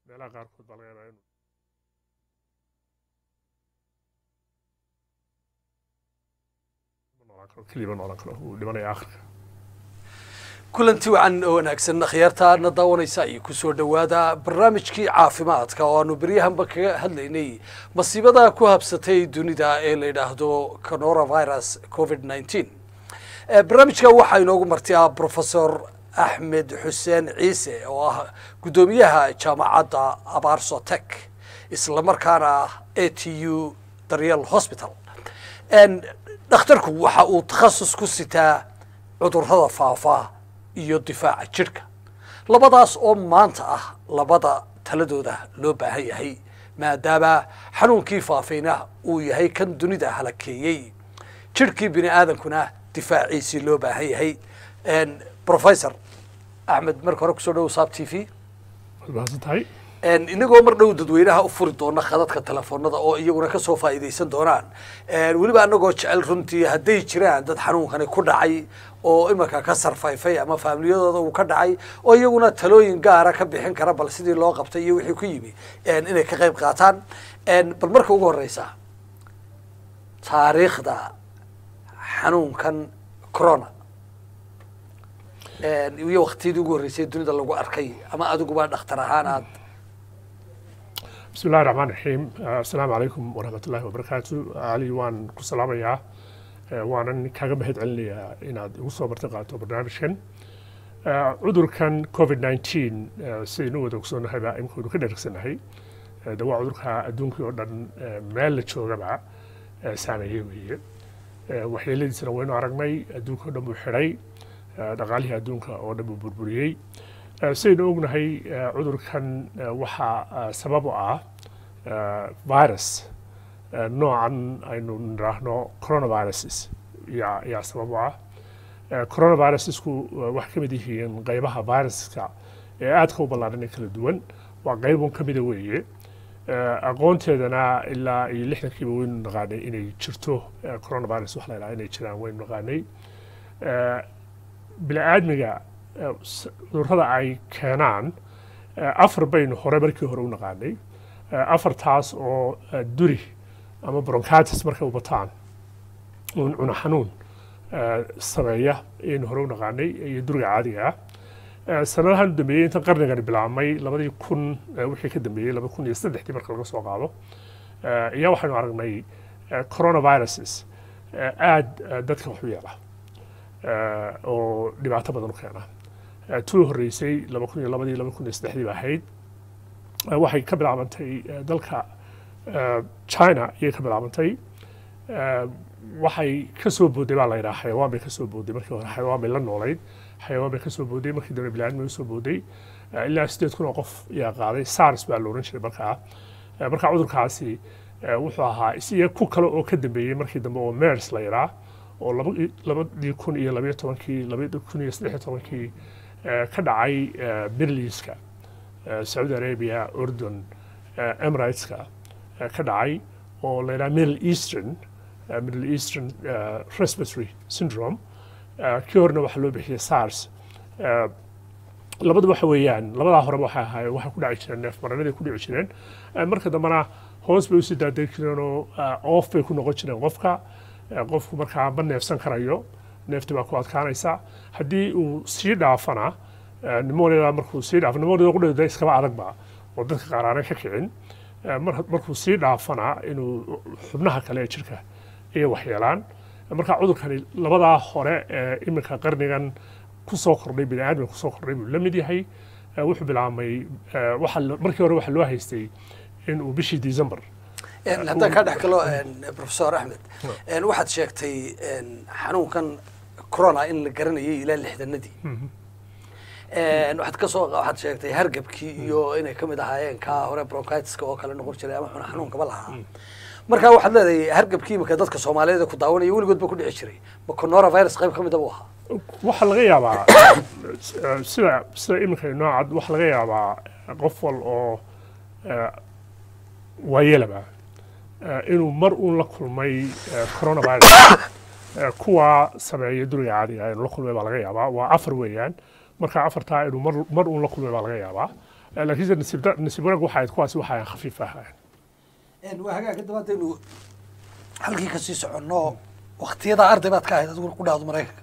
meelaha qaarkood baa laga yaabaa inuu noolaan karo keliya ma noolaan karo uu dhimanaya akhirka kulanti wacan oo wanaagsan akhyaartaana daawanaysa iyo kusoo dhowaada barnaamijkii caafimaadka oo aanu beryahanba kaga hadlaynay masiibada ku habsatay dunida ee la yidhaahdo coronavirus covid nineteen barnaamijka waxaa inoogu martiyaa professor axmed xuseen ciise oo ah guddoomiyaha jaamacadda abarsotec islamarkaana a t u daryeel hospital dhakhtarku waxa uu takhasus ku sitaa cudurrada faafa iyo difaaca jidhka labadaas oo maanta ah labada taladooda loo baahan yahay maadaama xanuunkii faafayna uu yahay kan dunida halakeeyey jidhkii bini aadankuna difaaciisii loo baahan yahay professor axmed marka hore kusoo dhowo saab t v waad mahadsan tahay inagoo mar dhow dadweynaha u furi doona khadadka telefoonada oo iyaguna kasoo faa'iidaysan doonaan weliba anagoo jecel runtii hadday jiraan dad xanuunkani ku dhacay oo iminka ka sarfayfay ama faamiliyadooda uu ka dhacay oo iyaguna talooyin gaara ka bixin kara bal sidii loo qabtay iyo wixii ku yimi inay ka qayb qaataan bal marka ugu horeysa taariikhda xanuunkan corona iyo waktiyadii ugu horreysay dunida lagu arkay ama adiguba dhakhtar ahaan aad bismi illahi raxmaan raxiim assalaamu calaykum waraxmat ullahi wabarakaatu cali waan ku salaamayaa waanan kaaga mahad celinayaa inaad igu soo marti qaato barnaamijkan cudurkan covid nineteen sidaynu wada ogsoonahay baa imikoodu ka dhergsanahay de waa cudurka adduunkii oo dhan meel la joogaba saameeyey weeye waxyeeladiisana waynu aragnay adduunka oo dhan buu xidhay dhaqaalihii adduunka oo dhan buu burburiyey sidaynu ognahay cudurkan waxaa sabab u ah virus noocan aynu nidhaahno coronaviruses yaa yaa sabab u ah coronavirusesku waxay ka mid yihiin qaybaha viruska ee aadka u ballaaran ee kala duwan waa qaybun ka mida weeye aqoonteedana ilaa iyo lixdankiiba waynu naqaanay inay jirto coronavirus wax la yidhaha inay jiraan waynu naqaanay bini aadmiga cudurrada ay keenaan afar baynu hore markii hore u naqaanay afartaas oo duri ama bronchitis markay u bataan cuna xanuun sameeya ayaynu hore u naqaanay iyo duriga caadiga ah sanadahan u dambeeyey intan qarnigani bilaabmay labadii kun wixii ka dambeeyey laba kun iyo saddexdii marka laga soo qaado ayaa waxaynu aragnay coronaviruses aad dadka wax u yeela oo dhibaato badan u keena tuu horreysay laba kun iyo labadii laba kun iyo saddexdii ba ahayd waxay ka bilaabantay dalka china ayay ka bilaabantay waxay ka soo booday baa la yidhaha xayawaan bay ka soo booday markii hore xayawaan bay la noolayd xayawaan bay ka soo booday markii dambe biniaadmi u soo booday ilaa sideed kun oo qof ayaa qaaday sars baa la ohan jiray markaa marka cudurkaasi wuxuu ahaa isiyo ku kale oo ka dambeeyey markii dambe oo mers la yidhaha oo labadii kun iyo labayo tobankii labadii kun iyo saddexiyo tobankii ka dhacay middle-eastka sacuudi arabia urdun emirateska ka dhacay oo la yidhaha middle eastern middle eastern respiratory syndrome kii horena waxaa loo bixiyey sars labadu waxa weeyaan labadaa horeba waxay ahaayeen waxay ku dhaci jireen neef maranaday ku dhici jireen marka dambena hoos bay usii daadegi jireen oo oof bay ku noqon jireen qofka qofku markaa ma neefsan karayo neefti baa ku adkaanaysa haddii uu sii dhaafana nimoniada markuu sii dhaafo nimoniada qudheeda iskaba adagba oo dadka qaar aanay ka kicin markuu sii dhaafana inuu xubnaha kale ee jirka ay waxyeelaan marka cudurkani labadaa hore ee iminka qarnigan kusoo kordhay bini aadmiga kusoo kordhay buu la mid yahay wuxuu bilaabmay markii hore waxaa loo haystay in uu bishii december haddaan kaa dhex galo professor axmed waxaad sheegtay xanuunkan corona in la garanayay ilaa lixdanadii waxaad kasoo waxaad sheegtay hargabkii iyo inay kamid ahaayeen kaa hore bronchitiska oo kale noqon jiray ama xuna xanuunkaba lahaa marka waxaad leedahay hargabkii imika dadka soomaaliyeed ku daawanaya weligood ba ku dhici jiray ma coronavirus qayb ka mida buu ahaa waxaa laga yaabaa sida sida iminka noocad waxaa laga yaabaa qof wal oo waayelaba inuu mar uun la kulmay coronavirus kuwa sameeya duriga caadiga inuu la kulmay baa laga yaabaa waa afar weeyaan marka afartaa inuu mar mar uun la kulmay baa laga yaabaa Eh, laakiinse nasiib da- nasiib wanaag waxay ahayd kuwaasi waxay khafiif ahayn waa hagaag hadaba haddaynu halkii kasii soconno waktiyada arday baad ka ahayd adigu ku dhahdo maraykanka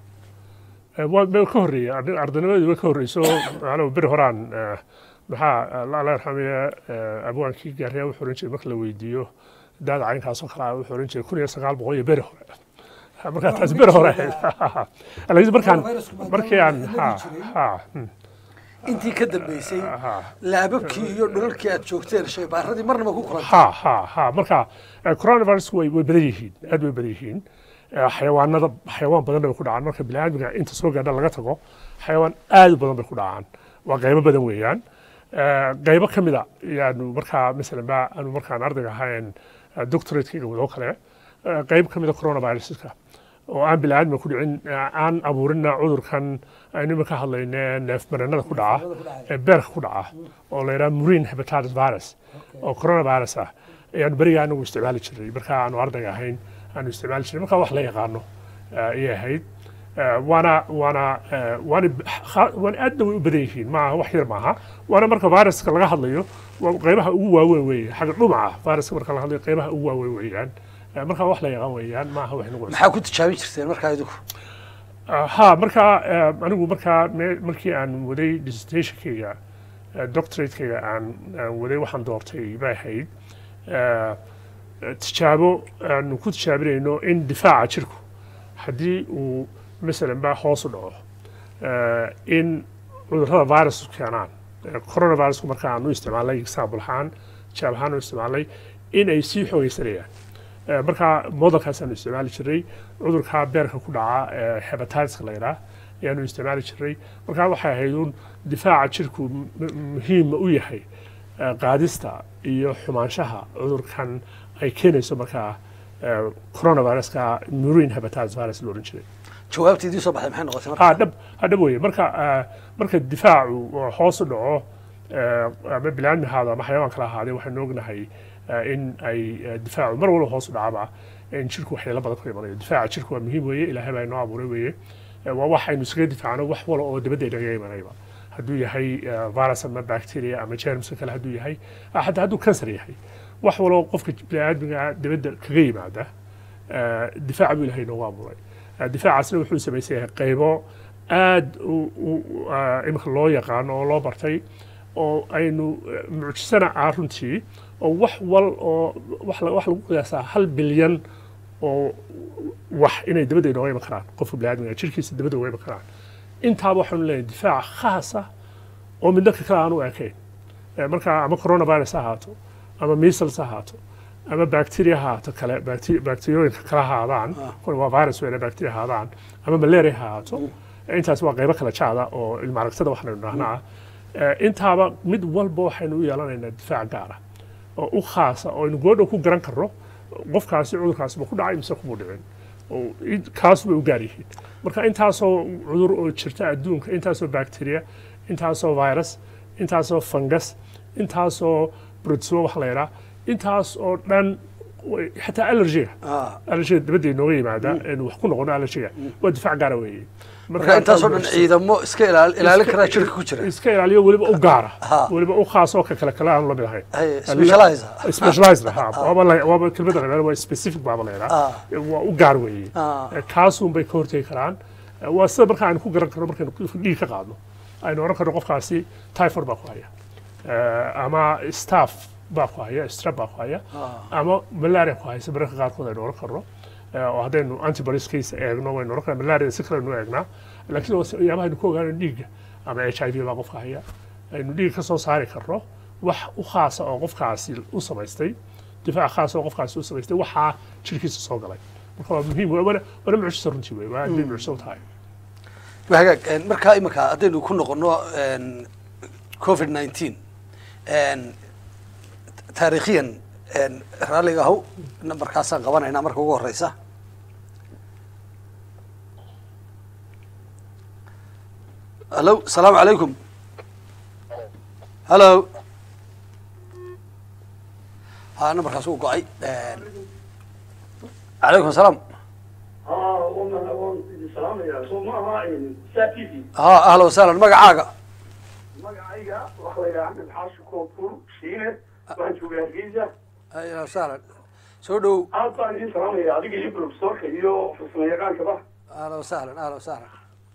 Eh, waa way ka horreeyey arday- ardaynimadii way ka horreyso macnaha beri horaan eh, maxaa alla alla yarxamiye eh, abwaankii gaariyaa wuxuu oran jiray marka la weydiiyo daada caynkaasoo kale ah wuxuu oran jiray kun iyo sagaal boqol iyo beri hore markaa taasi beri hore ahayd laakiin markaan Coronavirus-ku maadaama markii aan la ha heli jiray. ha hmm, intii ka dambeysay ha laababkii iyo dhulalkii aad joogteen shaybaaradii marnaba ku kulantay ha ha ha marka eh, coronavirus way way badan yihiin aad way badan yihiin Eh, xayawaanada xayawaan badan bay ku dhacaan marka biniaadmiga inta soo gaadha laga tago xayawaan aad u badan bay ku dhacaan waa qaybo badan weeyaan Eh, qaybo ka mid a yaanu markaa masalan ba aanu markaan ardayga ahayn eh, doctoratekeyga wadoo kale eh, qayb ka mid a coronaviruska oo aan biniaadmiga ku dhicin eh, aan abuurina cudurkan aynu imika hadlayne neefmareenada ku dhaca ee beerka ku dhaca oo la yidhaha marine hepatitis virus oo coronavirus ah ayaanu beriga anagu isticmaali jiray marka aanu ardayga ahayn aanu isticmaali jiray marka wax la yaqaano eh, ayay ahayd Eh, waana waana eh, waana kha- waana aadna way u badan yihiin maaha wax yar maaha waana marka viruska laga hadlayo waa qaybaha ugu waaweyn weeye xagga dhumaca viruska marka laga hadlayo qaybaha ugu waaweyn weeyaan Eh, marka wax la yaqaan weeyaan maaha wax nagu cusub maxaa ku tijaabin jirteen markaa idigu Ah, ha markaa eh, anigu markaa me- markii aan waday dissertationkayga eh, doctoratekayga aan aan waday waxaan doortay bay ahayd eh, eh, tijaabo aanu ku tijaabinayno in difaaca jirku haddii uu masalan ba hoos u dhaco eh, in cudurrada virus keenaan eh, coronavirusku marka aanu isticmaalay example ahaan tijaab ahaan u isticmaalay in ay sii xoogeysanayaan Eh, marka modelkaasaanu isticmaali jiray cudurka beerka ku dhaca ee hepatitiska la yidhaah ayaanu isticmaali jiray marka waxay ahayd un difaaca jirku mu- mu- muhiima u yahay eh, qaadista iyo xumaanshaha cudurkan ay keenayso markaa eh, coronaviruska marine hepatitis virus la oran jiray jawaabtii idii soo baxday maxay noqotay marka ha dhab ha dhab weeye marka eh, marka difaacu uu hoos u dhaco eh, ama bilaadmi ahaado ama xayawaan kala ahaadee waxaynu ognahay eh, in ay eh, difaacu mar walba hoos u dhacaba in jirku waxyeelo badan ku imanayo difaaca jirku waa muhiim weeye ilaahay baa inoo abuuray weeye Eh, waa waxaynu iskaga difaacno wax wala oo dibadda inaga imanayba hadduu yahay eh, virus ama bacteria ama germska kale hadduu yahay ah, xataa hadduu cancer yahay wax wala oo qofka biniaadmiga dibadda kaga yimaada eh, difaac buu ilaahay inoogu abuuray Eh, difaacaasna wuxuu samaysan yahay qaybo aad u- u- ah, imika loo yaqaano oo loo bartay oo aynu eh, mucjisana ah runtii oo wax wal oo wax la- wax lagu qiyaasaa hal bilyan oo wax inay dabadda inooga iman karaan qofka biniaadmiga jirkiisa dabadda uga iman karaan intaaba waxaanu leeyahay difaac khaas ah oo midna ka kale aan u ekayn Eh, marka ama coronavirus ha ahaato ama measles ha ahaato ama bacteria ha ahaato kale bacte- bacteriooyinka kala ahaadaan kuwan waa virus weyne bacteria ha ahaadaan ama malaria ha ahaato Eh, intaas waa qaybo kala jaada oo ilma aragtada waxaynu dhahnaa Eh, intaaba mid walba waxaynu u yeelanaynaa difaac gaara oo u khaasa oo aynu goodhow ku garan karno qofkaasi cudurkaasi ma ku dhacay mise kuma dhicin oo in- kaas bay u gaar yihiin marka intaasoo cudur oo jirta adduunka intaasoo bacteria intaasoo virus intaasoo fungus intaasoo protozoa wax la yidhaah intaas oo dhan way- xataa allergiga Ah, allergiga dibadda inooga yimaada aynu wax ku noqono allergiga waa difaac gaara weeye marka intaasoo dhan ciidamo iska ilaal- ilaalin karaa jirka ku jira iska ilaaliyo weliba u gaara Ha. weliba u khaas oo ka kale kale aan la mid ahayn Hay, specialize. specialized ha waaba la waaba kelmadda la yidhahdo waa specific baaba la yidhaha Ah. waa u gaar weeye Ah. Eh, kaasuun bay ka hortegi karaan Eh, waa sida marka aynu ku garan karno markaynu dhiig ka qaadno aynu oran karno qofkaasi typhoid baa ku haya Eh, ama staff baa ku haya strap baa ku haya ama malaria ku haysa mararka qaarkood aynu oran karno Eh, oo haddaynu antibodieskiisa eegno waynu oran karna malaria si kale aynu eegnaa laakiin waa waxyaabaha aynu ku ogaano dhiigga ama h i v baa qofka haya aynu dhiig ka soo saari karno wax u khaasa oo qofkaasi u samaystay difaac khaas oo qofkaasi u samaystay waxaa jirkiisa soo galay marka waa muhiim wey, waana waana mucjisa runtii wey waa aad bay mucjiso u tahay waa hagaag een, markaa imika haddaynu ku noqono een, covid nineteen taariikhiyan een, raalliga ahow nambarkaasaan qabanaynaa marka ugu horeysa hallo asalaamu calaykum hallo ha nambarkaas uu go-ay Een, calaykum asalaam اه والله والله سلام يا سو ما هاي ساتيدي ha ahla wasahlan magacaaga magacayga waxaa la yidhaha axmed xaashi koonfur shiine waxaan joogaa hargeysa ahlan wasahlan soo dhow aad baan idiin salaamaya adiga iyo profesorka iyo farsamo yaqaankaba ahlan wasahlan ahlan wasahlan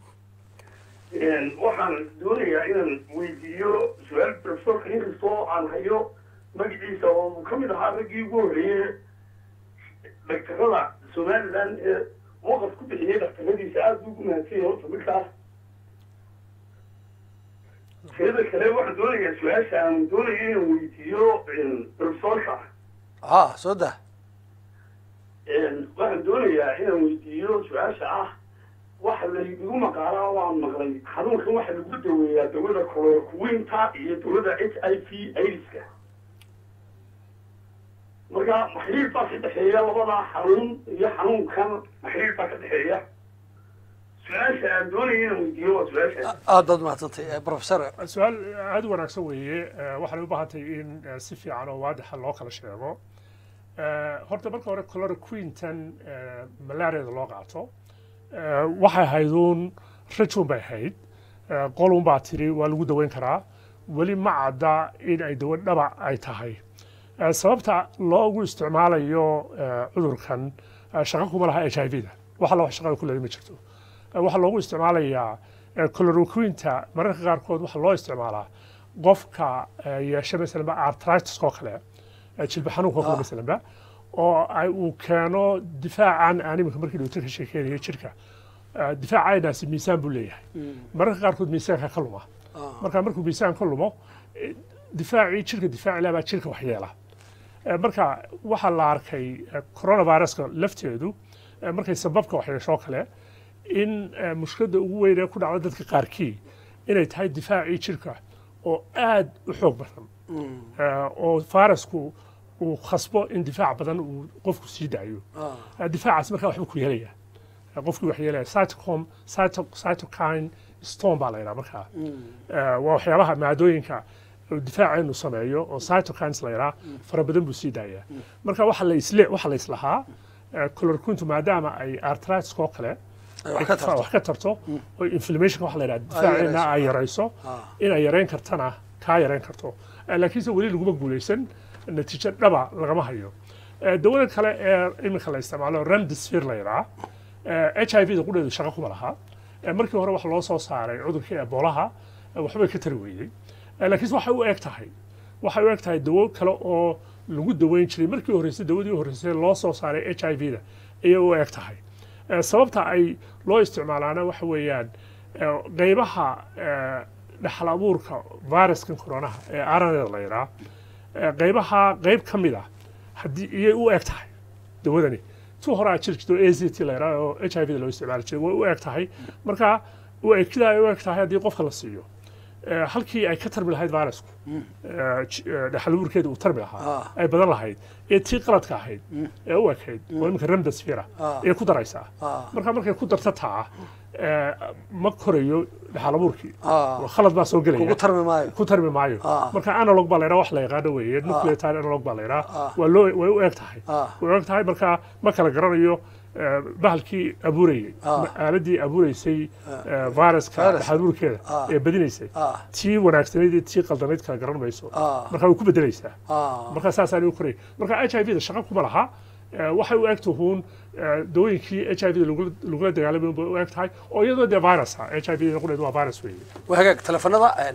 waxaan doonayaa inaan weydiiyo su-aal profesorka inkastoo aan hayo magaciisa oo uu ka mid ahaa raggii ugu horreeyey dhaktarada somaliland ee waqaf ku bixiyey dhaktaradiisa aada buu ugu mahadsanyay horta midkaas teeda kale waxaan doonayaa su-aasha aan doonayo inaan weydiiyo profesorka ha soo dah waxaan doonayaa inaan weydiiyo su-aasha ah waxa laygu maqaalaa waan maqlay xanuunkan waxa lagu daweeyaa dawada chloroquinta iyo dawada h i v aids-ka marka maxriir baa ka dhexeeya labadaa xanuun iyo xanuunkan maxriir baa ka dhexeeya su-aasha aan doonaya inaan weydiiyo waa su-aasha aad baad mahadsantay professor su-aal aada u wanaagsan weeye waxay u baahantay in eh, si fiican oo waadixa loo kala sheego Eh, horta marka hore chloroquintan eh, malaariada loo qaato eh, waxay ahayd uun rajun bay ahayd Eh, qolun baa tiri waa lagu daweyn karaa weli ma cadda in ay dawo dhaba ay tahay Eh, sababta loogu isticmaalayo eh, cudurkan eh, shaqo kuma laha h i v da wax alla wax shaqada ku leedahay ma jirto Eh, waxaa loogu isticmaalayaa eh, chloroquinta mararka qaarkood waxaa loo isticmaalaa qofka eh, yeesha masalanba artritis oo kale eh, jilba xanuunka oo kale Ah. masalanba oo ay uu keeno difaacan aan iminka markii dhowta ka sheekeynaya jirka eh, difaacaynaasi miisaan buu leeyahay mararka qaarkood miisaanka ka luma marka markuu miisaan ka lumo eh, difaacii jirka difaaci lahaa baa jirka waxyeela Eh, marka waxaa la arkay eh, coronaviruska lafteedu eh, markay sababka waxyeesho kale in eh, mushkiladda ugu weyn ee ku dhacda dadka qaarkii inay tahay difaacii jirka oo aad u xoog badan Eh, oo fayrasku uu khasbo in difaac badan uu qofku sii daayo Eh, difaacaas markaa waxba ku yeelaya Eh, qofkii wax yeelaya cytocom cyto- cytokine storm baa la yidhaha markaa Eh, waa waxyaabaha maadooyinka uu difaaceenu sameeyo oo cytokines la yidhaha fara badan buu sii daayaa marka waxa la isle waxa la islahaa eh, chloroquintu maadaama ay arthritis oo kale Ay wax ka tarto. wax ka tarto oo inflammation waxa la yidhaha difaaceena yarayso. ay yarayso Ah. inay yarayn kartana kaa yarayn karto Eh, laakiinse weli laguma guulaysan natiijo dhaba lagama hayo Eh, dawada kale ee iminka la isticmaalo remdesivir la yidhaha h i v da qudheedu shaqo kuma laha Eh, markii hore waxa loo soo saaray cudurkii ebolaha eh, waxbay ka tari weeyey Eh, laakiinse waxay u eg tahay waxay u eg tahay dawo kale oo lagu daweyn jiray markii horreysay dawadii horreysay loo soo saaray h i v da ayay u eg tahay Eh, sababta ay loo isticmaalaana waxa weeyaan eh, qaybaha eh, dhaxal abuurka viruskan coronaha ee rnada la yidhaha eh, qaybaha qayb ka mid ah haddii iyay u eg tahay dawadani tu horaa jiri jirto a z t la yidhaha oo h i v da loo isticmaali jiray way u eg tahay marka u egkida ay u eg tahay haddii qofka la siiyo Eh, halkii ay ka tarmi lahayd virusku eh, j- eh, dhaxal abuurkeeda uu tarmi lahaa Ah. ay badan lahayd ee tii qaladka ahayd ee u ekayd oo iminka remdesivira Ah. ee ku daraysaa Ah. marka markay ku darta taa eh, ma korayo dhaxal abuurkii Ah. khalad baa soo gelaya kugu tarmi maayo ku tarmi maayo Ah. marka analog baa laydhaa wax la yaqaano weeye nucleotide analog baa laydhaa Ah. waa loo way u eg tahay Ah. way u eg tahay marka ma kala garanayo eh, bahalkii abuurayey Ah. ma- aaladii abuureysay eh, viruska Virus. dhaxal abuurkeeda Ah. ee badinaysay Ah. tii wanaagsanayd iyo tii qaldanayd kala garan mayso Ah. marka way ku bedelaysaa Ah. marka saasaan u koray marka h i v da shaqo kuma laha Eh, waxay u eg tuhuun eh, dawooyinkii h i v da lagula- lagula dagaalamay bay u eg tahay oo iyadoo dee virus ah h i v da qudheed waa virus weeye waa hagaag telefonada een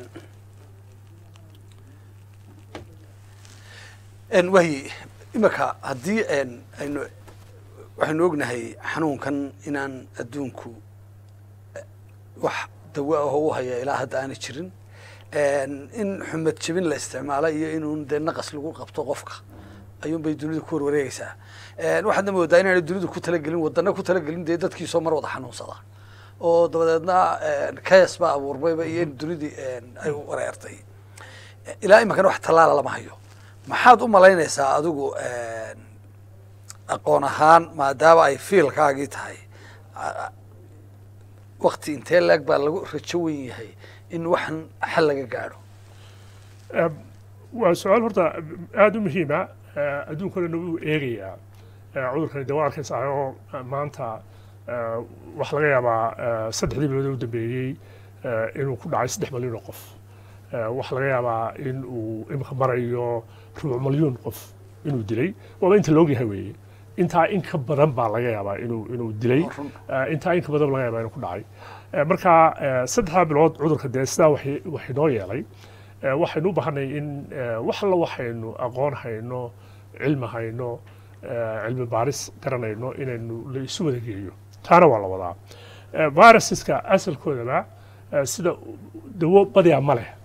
een wahi imika haddii een aynu waxaynu ognahay xanuunkan inaan adduunku eh, wax dawo ah oo u haya ilaa hadda aanay jirin een in xumed jebin la isticmaalo iyo inuun dee naqas lagu qabto qofka ayuunbay dunidu ku warwareegaysaa een waxaadna moodaa inaanay dunidu ku talagelin wadana ku talagelin dee dadkiisoo mar wada xanuunsada oo dabadeedna een, chaos baa abuurmayba iyo in dunidii een, ay u wareertay ilaa iminkana wax tallaala lama hayo maxaad u malaynaysaa adigu een, aqoon ahaan maadaama ay fiilkaagii tahay a- wakti intee laeg baa lagu rajo wen yahay in waxan xal laga gaadho Eh, waa su-aal horta aada u muhiima adduunkana wuu eegayaa Eh, cudurkani dawa arkaysa ah oo eh, maanta eh, waxaa laga yaabaa eh, saddexdii bilood ee u dambeeyey eh, inuu ku dhacay saddex malyan oo qof Eh, waxaa laga yaabaa in uu imika marayo rubuc malyuun qof inuu dilay waaba inta loog yahay weeye intaa in ka badan baa laga yaabaa inuu inuu dilay Oo run. Eh, intaa in ka badan baa laga yaabaa inuu ku dhacay Eh, marka eh, saddexdaa bilood cudurka dee sidaa waxay waxay noo yeelay Eh, waxaynu u baahanay in eh, wax alla waxaynu aqoon hayno cilmi hayno eh, cilmi baaris garanayno inaynu la isu wada geeyo taana waa la wadaa Eh, viruseska asalkoodaba eh, sida dawo badiyaa ma leh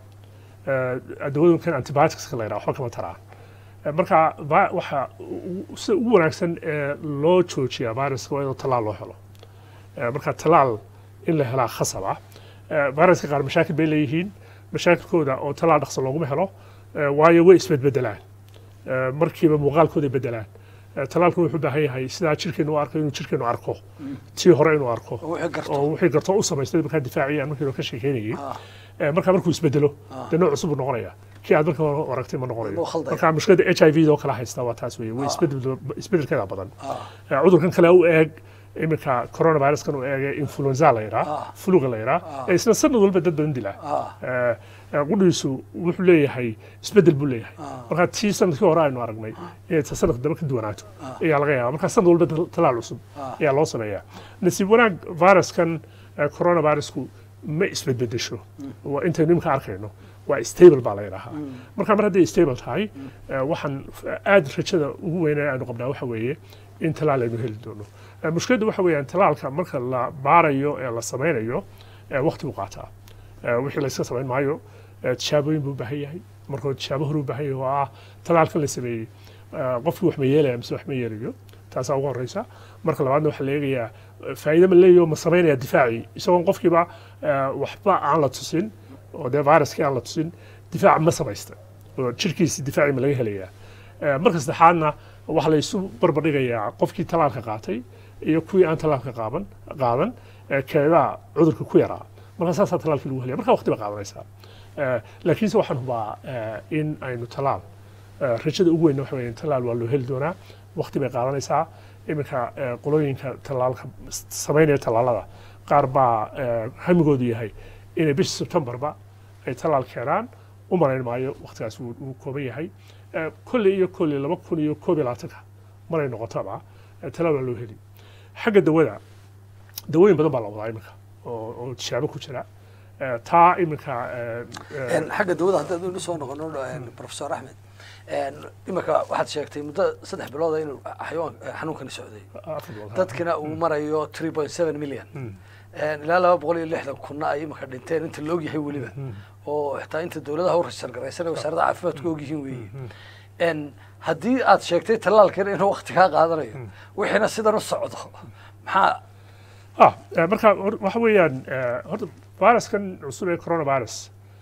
Eh, dawadunkan antibioticska la yidhaha waxba kama taraan Eh, marka vi- waxa u- sida ugu wanaagsan ee loo joojiyaa viruska waa inuu tallaal loo helo Eh, marka tallaal in la helaa khasab ah Eh, viruska qaar mashaakil bay leeyihiin mashaakilkooda oo tallaal dhaqso looguma helo eh, waayo way isbedbedelaan Eh, markiiba muuqaalkooday bedelaan Eh, tallaalku wuxuu u baahan yahay sidaa jirkeenu u arko inuu jirkeenu arko tii hore inuu arko oo wixii garto oo wixii garto u samaystay markaa difaaciya aan markii hore ka sheekeynayay Ah. Eh, markaa markuu isbedelo Ah. dee nooc cusub buu noqonaya kii aad marka hore aragtay ma noqonayo Wuu khaldaya. marka mushkilada h i v doo kala haysta waa taas weeye way Ah. isbedel isbedelkeeda badan Ah. Eh, cudurkan kale u eeg iminka coronaviruskan u eege influenza la yidhaa Ah. fluga la yidhaa Ah. ee isna sanad walba dad badan dilaa Ah. Eh, eh, qudhiisu wuxuu leeyahay isbedel buu leeyahay Ah. marka tii sanadkii hore aynu aragnay inay ta sanadka daba ka duwanaato ayaa laga yaaba marka sanad walba tal- tallaal cusub Ah. ayaa loo sameeyaa nasiib wanaag viruskan eh, coronavirusku ma isbedbedesho waa intaynu imika arkayno waa stable baa la yidhaahaa marka mar hadday stable tahay eh, waxaan aad rajada ugu weynaa aynu qabnaa waxa weeye in tallaal aynu heli doono Eh, mushkiladda waxa weeyaan tallaalka marka la baarayo ee la sameynayo eh, waqti buu qaataa Eh, wixii layska samayn maayo eh, tijaabooyin buu u baahan yahay markuu tijaabo hore u baahan yahay oo ah tallaalkan la sameeyey eh, qofkii wax ma yeelaya mise wax ma yeelayo taasaa ugu horeysa marka labaadna waxaa la eegayaa eh, faa'iido ma leeyaho ma samaynaya difaacii isagoon qofkiiba eh, waxba aan la tusin oo dee viruskii aan la tusin difaac ma samaysta oo jirkiisi difaacii ma laga helayaa Eh, marka saddexaadna waxaa la isu barbardhigayaa qofkii tallaalka qaatay iyo kuwii aan tallaalka qaaban qaadan eh, keebaa cudurka ku yaraa marka saasaa tallaalkii lagu helaya marka waqti bay qaadanaysaa Eh, laakiinse waxaan hubaa eh, in aynu tallaal eh, rajada ugu weyn waxa weeye tallaal waa loo heli doonaa waqti bay qaadanaysaa iminka eh, qolooyinka tallaalka s- samaynaya tallaalada qaar baa eh, hamigoodu yahay inay bisha sebtembarba ay tallaal keenaan u malayn maayo waqtigaas wuu wuu kooban yahay Eh, kolley iyo kolley laba kun iyo koob iyo labaatanka maray noqotaba eh, tallaal waa loo heli xagga dawada dawooyin badan baa la wadaa iminka oo oo tijaabo ku jira Eh, taa iminka eh, eh, Een, xagga dawada haddaad inu soo noqono een, professor axmed een, iminka waxaad sheegtay muddo saddex bilooda inuu xayawaan xanuunkani socday afar bilood. dadkina uu marayo three point seven million Een, ilaa laba boqol iyo lixdan kunna ay iminka dhinteen inta la ogyahay weliba oo xitaa inta dowladaha u rashar garaysana wasaaradda caafimaadka ogyihiin weeye Een, haddii aad sheegtay tallaalkan inuu waqti kaa qaadanayo wixiina sidan u socdo maxaa ah eh, marka hor- waxa weeyaan eh, horta viruskan cusub ee coronavirus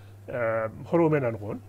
eh, hore umayna noqon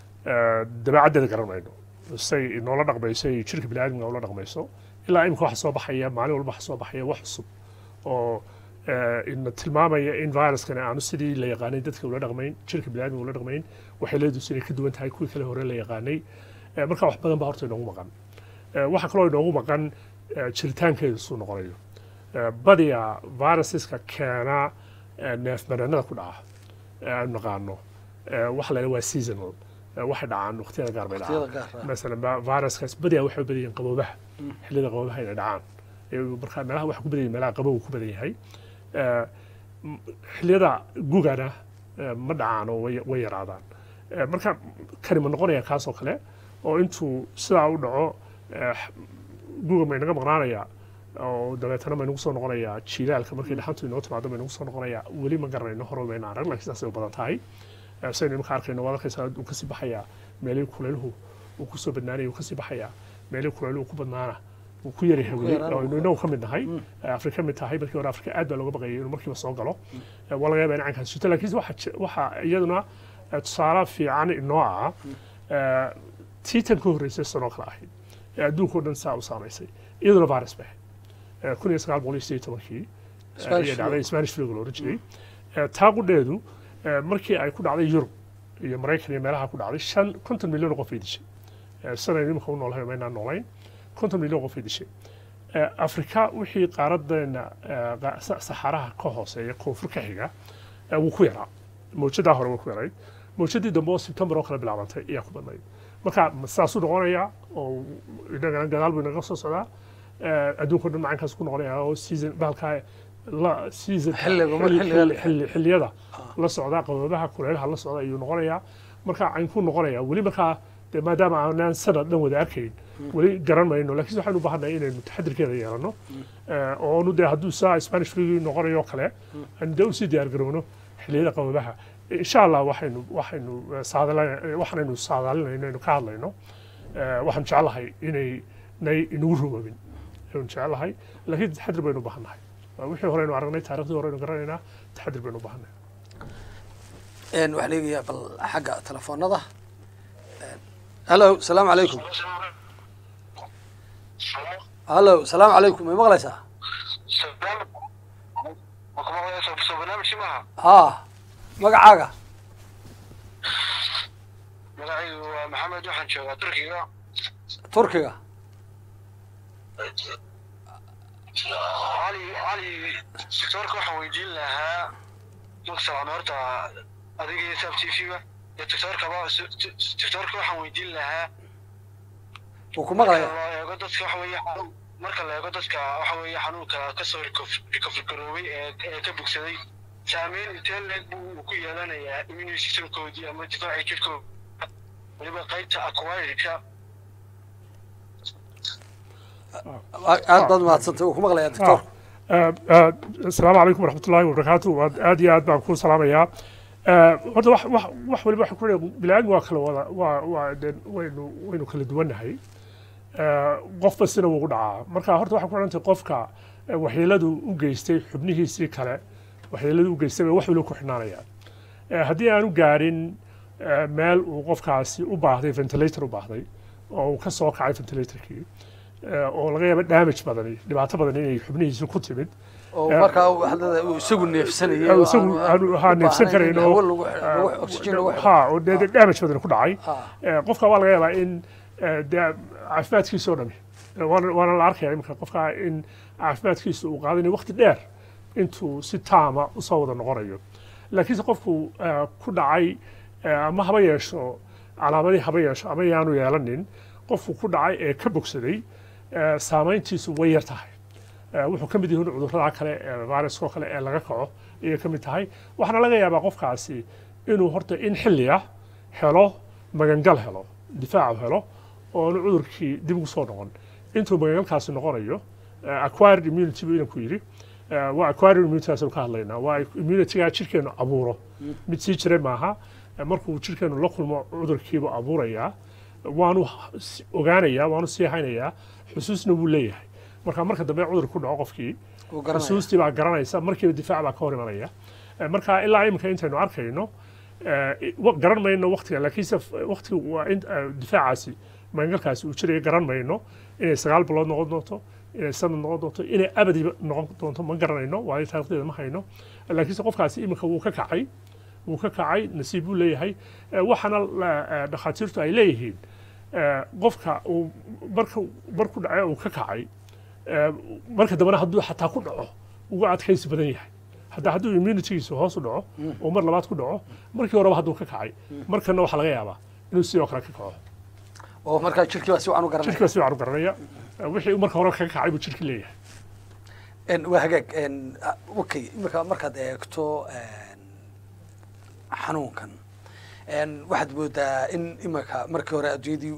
Eh, dabeecaddeeda garan mayno say inoola dhaqmayso iyo jirka biniaadamka ula dhaqmayso ilaa imika waxa soo baxaya maalin walba waxa soo baxaya wax cusub oo eh, ina tilmaamaya in viruskani aanu sidii la yaqaanay dadka ula dhaqmayn jirka biniaadamka ula dhaqmayn waxay leedahay inay ka duwan tahay kuwii kale hore la yaqaanay Eh, marka wax badan baa horta inoogu maqan Eh, waxaa kaloo inoogu maqan eh, jiritaankeedu suu noqonayo Eh, badiya viruseska keena eh, neefmareenada ku dhaca ee aanu naqaano Eh, waxa la yidhaha waa seasonal Eh, waxay dhacaan waqtiyada gaar bay Waqtiyada dhacaan gaar ah. masalan ba- viruskaas badiyaa waxay u badan yihiin qaboobaha xilliyada qaboobaha inay dhacaan Eh, marka meelaha waxa ku badan yihin meelaha qabowga ku badan yahay Eh, m- xilliyada gugana eh, ma dhacaan oo way way yaraadaan Eh, marka kani ma noqonaya kaas oo kale oo intuu sidaa u dhaco eh, guga ma inaga maqnaanaya oo dabeetana ma inagu soo noqonayaa jiilaalka markay dhaxantu inoo timaado ma inagu soo noqonayaa weli ma garanayno hore mayna arag laakiin saasay u badan tahay Eh, saynu imika arkayno waad arkaysaa uu kasii baxayaa meelihii kulayluhu uu kusoo badnaanaya uu kasii baxayaa meelihii kulayluhu ku badnaana uu ku yaryahay weli yaraana oo inu inagu ka mid nahay Eh, afrika mid tahay markii hore afrika aad baa looga baqayay inuu markiiba soo galo Eh, waa laga yaabaa in caynkaas jirto laakiin waxa ji- waxa iyaduna eh, tusaale fiican inoo ah eh, tii tan ka horreysay sanoo kale ahayd ee adduunka o dhan saa u saamaysay iyaduna virus bay ahayd kun iyo sagaal boqol iyo sideed iyo tobankii eh, Spanish ayay dhacday spanish flu la oran jiray Eh, taa qudheedu eh, markii ay ku dhacday yurub iyo maraykan iyo meelaha ku dhacday shan konton milyan oo qof ay dishay Eh, sanaynu imika u noolahay maynaan noolayn konton milyan oo qof ay dishay Eh, afrika wixii qaaradeena eh, qa- sa- saxaraha ka hooseeya koonfur ka xiga eh, wuu ku yaraa mawjadaa hore way ku yarayd mawjadii dambe oo sebtembar oo kale bilaabantay ayaa ku badnayd marka ma saasuu noqonayaa oo inagana gadaal buu inaga soo socdaa Eh, adduunka o dhan macankaas ku noqonaya oo season bahalkaa la season Xilliga- xilli- xilliga- xilli- xilli- xilliyada la socda qababaha kuleelaha la socda ayuu noqonayaa marka caynkuu noqonaya weli markaa dee maadaama aanaan sanad dhan wada arkayn weli garan mayno laakiin waxaynu u baahannahay inaynu taxadirkeeda yeelano Eh, oonu dee hadduu saa spanish flu noqonayo kale aynu dee usii diyaar garowno xilliyada qababaha insha allah waxaynu waxaynu eh, saadala- eh, waxaanaynu saadaalinayno aynu ka hadlayno Eh, waxaan jeclahay inay nay inagu rumoobin aynu jeclahay laakiin taxadir baynu u baahannahay Waa wixii horeynu aragnay taariikhdii horeynu garanaynaa taxadir baynu u baahannahay Een, waxaan eegayaa bal xagga telefoonada Een, hallo salaamu calaykum hallo salaamu calaykum may maqlaysaa haa magacaaga magacaygu waa maxamed waxaan joogaa turkiga turkiga cali cali doctoorka waxaan weydiin lahaa marka salaame horta adiga iyo sab t v-ga iyo doctoorkaba doctoorka waxaan weydiin lahaa wuu ku marka maqlayaa loo eego dadka waxa weeye xanuun- marka la eego dadka waxa weeye xanuunka kasoo recover garoobay ee ee ka bogsaday saameyn intee leeg buu ku yeelanayaa immune systemkoodii ama difaacii jirkooda weliba qaybta aquarirka aad baad mahadsantay wuu ku maqlayaa doctor آه، آه، السلام عليكم ورحمة الله وبركاته واد aad iyo aad baan ku salaamayaa آه، horta wax wax wax waliba waxa ku leeyahay bilaadan waa kala wada waa waa dee waynu waynu kala duwannahay آه، qofba sina wuu u dhacaa marka horta waxaa ku xidhantay qofka eh, waxyeeladu u geystay xubnihiisii kale waxyeeladu u geystay bay wax waliba ku xidhnaanayaan Eh, haddii aanu gaarin eh, meel uu qofkaasi u baahday ventilator u baahday oo uu ka soo kacay ventilatorkii eh, oo laga yaabo damage badani dhibaato badan inay xubnihiisa ku timid oo Eh, markaa uu hadlada uu isagu neefsanayay Ee, oo isagu aan- aanu u haa neefsan baahnayn in karayn oo hawo lagu xidho- lagu- oxygen lagu xidho. ha oo dee dee damage badan ku dhacay Ha. Eh, qofka waa laga yaabaa in eh, dee caafimaadkiisa oo dhami eh, waana waana la arkaya imika qofka in caafimaadkiisa uu qaadanayo waqti dheer intuu si taama usoo wada noqonayo laakiinse qofku eh, ku dhacay eh, ama haba yeesho calaamadii haba yeesho ama yaanu yeelanin qofku ku dhacay ee ka bogsaday eh, saamayntiisu way yar tahay Eh, wuxuu ka mid yihiin cudurrada kale ee viruskoo kale ee laga kaco ayay ka mid tahay waxaana laga yaabaa qofkaasi inuu horta in xilli ah helo magangal helo difaacu helo oonu cudurkii dib ugu soo noqon intuu magangalkaasi noqonayo eh, acquired immunity buu inanku yidhi Eh, waa acquired immunitygaasnu ka hadlaynaa waa immunityga jirkeenu abuuro mid sii jiray maaha Eh, markuu jirkeenu la kulmo cudurkiibuu abuurayaa waanu h- s- ogaanayaa waanu sii haynayaa xusuusna wuu leeyahay marka marka dambe cudur ku dhaco qofkii Wuu garanaya. xusuustii baa garanaysa markiiba difaac baa ka hor imanaya Eh, marka ilaa iminka intaynu arkayno eh, wa- garan mayno waqtiga laakiinse f- waqtiga waa in eh, difaacaasi magangalkaasi uu jiraya garan mayno inay sagaal bilood noqon doonto inay sanad noqon doonto inay abadi noqon doonto ma garanayno waayo taarikhdeeda ma hayno laakiinse qofkaasi iminka wuu ka kacay wuu ka kacay nasiib buu leeyahay Eh, waxaana la- eh, dhakhaatiirtu ay leeyihiin eh, qofka uu marka markuu dhacay uu ka kacay eh, marka dambena hadduu xataa ku dhaco uga adkaysi badan yahay hadda hadduu immunitygiisu hoos u dhaco oo mar labaad ku dhaco markii horeba hadduu ka kacay markana waxaa laga yaabaa inuu sidoo kale ka kaco oo markaa jirkii baa si wacan u garanaya jirkiiba si wacan u garanaya Eh, wixii uu marka hore kaga kacay buu jirki leeyahay En, waa hagaag en, ah, okay imika markaad eegto en, xanuunkan en, waxaad moodaa in imika markii hore adduunyadii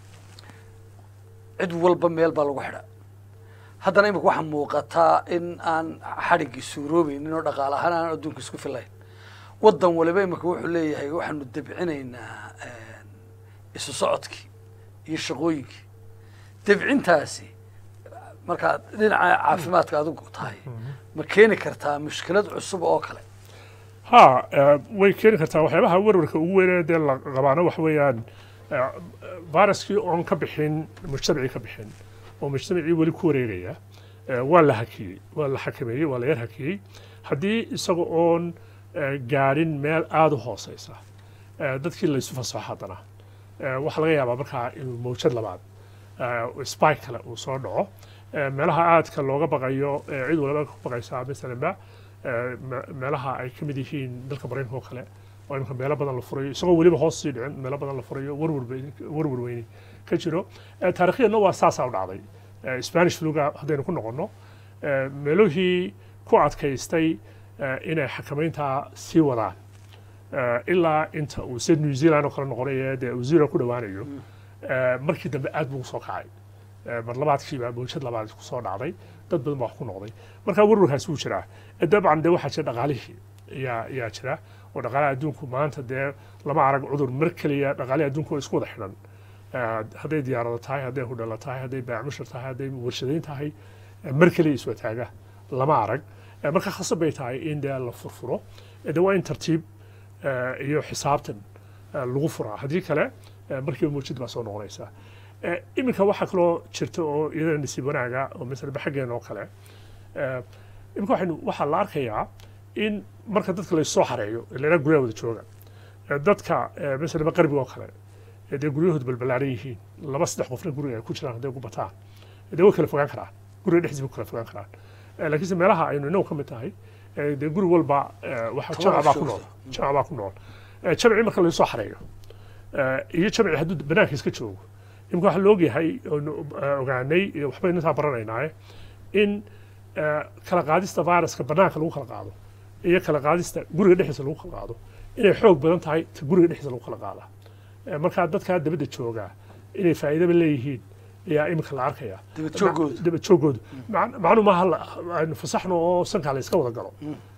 cid walba meel baa lagu xidha haddana imika waxaa muuqataa in aan xadhiggii suuroobeynin oo dhaqaale ahaan aan adduunka isku filayn waddan waliba imika wuxuu leeyahay waxaanu debcinaynaa en, isu socodkii iyo shaqooyinkii debcintaasi markaad dhinaca caafimaadka adigu tahay ma keeni kartaa mushkilad cusub oo kale ha eh, way keeni kartaa waxyaabaha warwarka ugu weynee dee la qabaano waxa weeyaan eh, viruskii oon ka bixin mujtamacii ka bixin oo mujtamacii weli ku wareegaya eh, waa la hakiyey waa la xakameeyey waa la yar hakiyey haddii isaga oon eh, gaadhin meel aada u hooseysa eh, dadkii laysu fasaxo haddana eh, waxaa laga yaabaa markaa inuu mawjad labaad eh, spike kale uu soo dhaco Eh, meelaha aadka looga baqayo eh, cid walba ka baqaysaa masalanba eh, me- meelaha ay ka mid yihiin dalka maraykanka oo kale oo imika meelo badan la furayo isagoo weliba hoos sii dhicin meelo badan la furayo warwar bay- warwar weyni ka jiro Eh, taariikhyadna waa saasaa u dhacday Eh, spanish fluga haddaynu ku noqonno eh, meelihii ku adkaystay eh, inay xakamayntaa sii wadaan Eh, ilaa inta uu sida new zealand oo kale noqonay ee dee uu zero ku dhowaanayo Eh, markii dambe aad buu usoo kacay Eh, mar labaadkiiba mawjad labaad kusoo dhacday dad badan baa wax ku noqday marka warwarkaasi wuu jiraa Eh, dabcan dee waxaa jira dhaqaalihii ayaa ayaa jira oo dhaqaalaha adduunku maanta dee lama arag cudur mar keliya dhaqaalihi adduunku waa isku wada xidhan Eh, hadday diyaarado tahay hadday hudhalo tahay hadday baacmushar tahay hadday warshadayn tahay eh, mar keliya iswataaga lama arag Eh, marka khasab bay tahay in dee la furfuro Eh, dee waa in tartiib eh, iyo xisaabtan eh, lagu furaa haddii kale eh, markiiba mawjad baa soo noqonaysa Eh, iminka waxaa kaloo jirta oo iyadana nasiib wanaaga oo masalaba xaggeena oo kale Eh, iminka waxaynu waxaa la arkayaa in marka dadka laysoo xareeyo ilaa guryaha wada jooga eh, dadka eh, masalaba qarbiga oo kale eh, dee guryahoodu balbalaaran yihiin laba saddex qofna guriga ay ku jiraan hadday ugu bataan dee way kala fogaan karaan guriga dhexdiisa way ku kala fogaan karaan Eh, laakiinse meelaha aynu inagu ka mid tahay eh, dee guri walba eh, waxa Toban jamac baa qof ku nool joogta. jamac baa ku nool Eh, jamci marka laysoo xareeyo eh, iyo jamci hadduu banaanka iska joogo imika waxaa la ogyahay oonu eh, ogaanay iyo waxbaynu intaa baranaynaaye in eh, kala qaadista viruska banaanka lagu kala qaado iyo kala qaadista guriga dhexdiisa lagu kala qaado inay xoog badan tahay ta guriga dhexdiisa lagu kala qaada Eh, markaa dadkaa dabadda joogaa inay faa'iidaba leeyihiin ayaa iminka la arkaya Dabad joogoodu. dabad joogoodu Mac- macnuu maaha la- aynu fasaxno oo sankaa la iska wada galo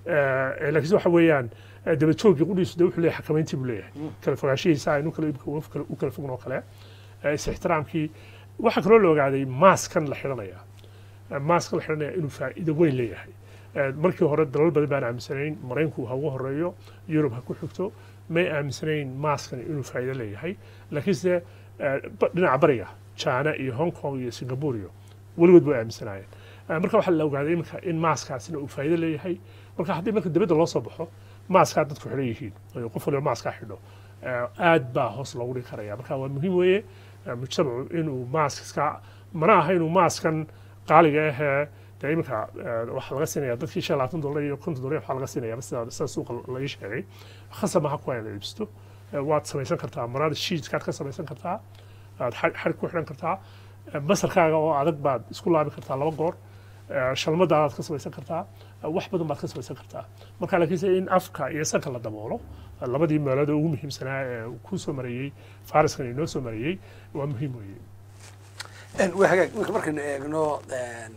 Eh, laakiinse waxa weeyaan eh, dabad joogii qudhiisu de wuxuu leeyahay xakamayntii buu leeyahay kala fogaanshihiisa aynu kala u kala- u kala fogno oo kale Eh, is-ixtiraamkii waxaa kaloo la ogaaday maaskan la xidhanaya Eh, maaska la xidhanaya inuu faa'iido weyn leeyahay Eh, markii hore dalal badan baan aaminsanayn maraykanku ha ugu horeeyo yurub ha ku xigto may aaminsanayn maaskani inuu faa'iido leeyahay laakiinse eh, ba- dhinaca bariga china iyo hong kong iyo singapore iyo weligood bay aaminsanaayeen Eh, marka waxaa la ogaaday iminka in maaskaasina uu faa'iido leeyahay marka haddii marka dibadda loo soo baxo maaskaa dadku xidhan yihiin oo qof waliba maaskaa xidho eh, aad baa hoos loogu dhigi karaya marka waa muhiim weeye eh, mujtamacu inuu maaska mana aha inuu maaskan qaaliga ahee dee iminka eh, waxaa laga siinaya dadkii shan labaatan dollar iyo konton dollar waxaa laga siinaya sida sida suuqa la ii sheegay khasab maha kuwa in la iibsato Eh, waad samaysan kartaa marada shiidkaad ka samaysan kartaa aad xar- xarig ku xidhan kartaa Eh, basarkaaga oo adag baad isku laabi kartaa laba goor Eh, shalmadaadaad ka samaysan kartaa Eh, wax badan baad ka samaysan kartaa marka laakiinse in afka iyo sanka la daboolo eh, labadii meelood oo ugu muhiimsanaa ee uu ku soo marayey fariskan inoo soo marayey waa muhiim weeye En, waa hagaag marka markaynu eegno en,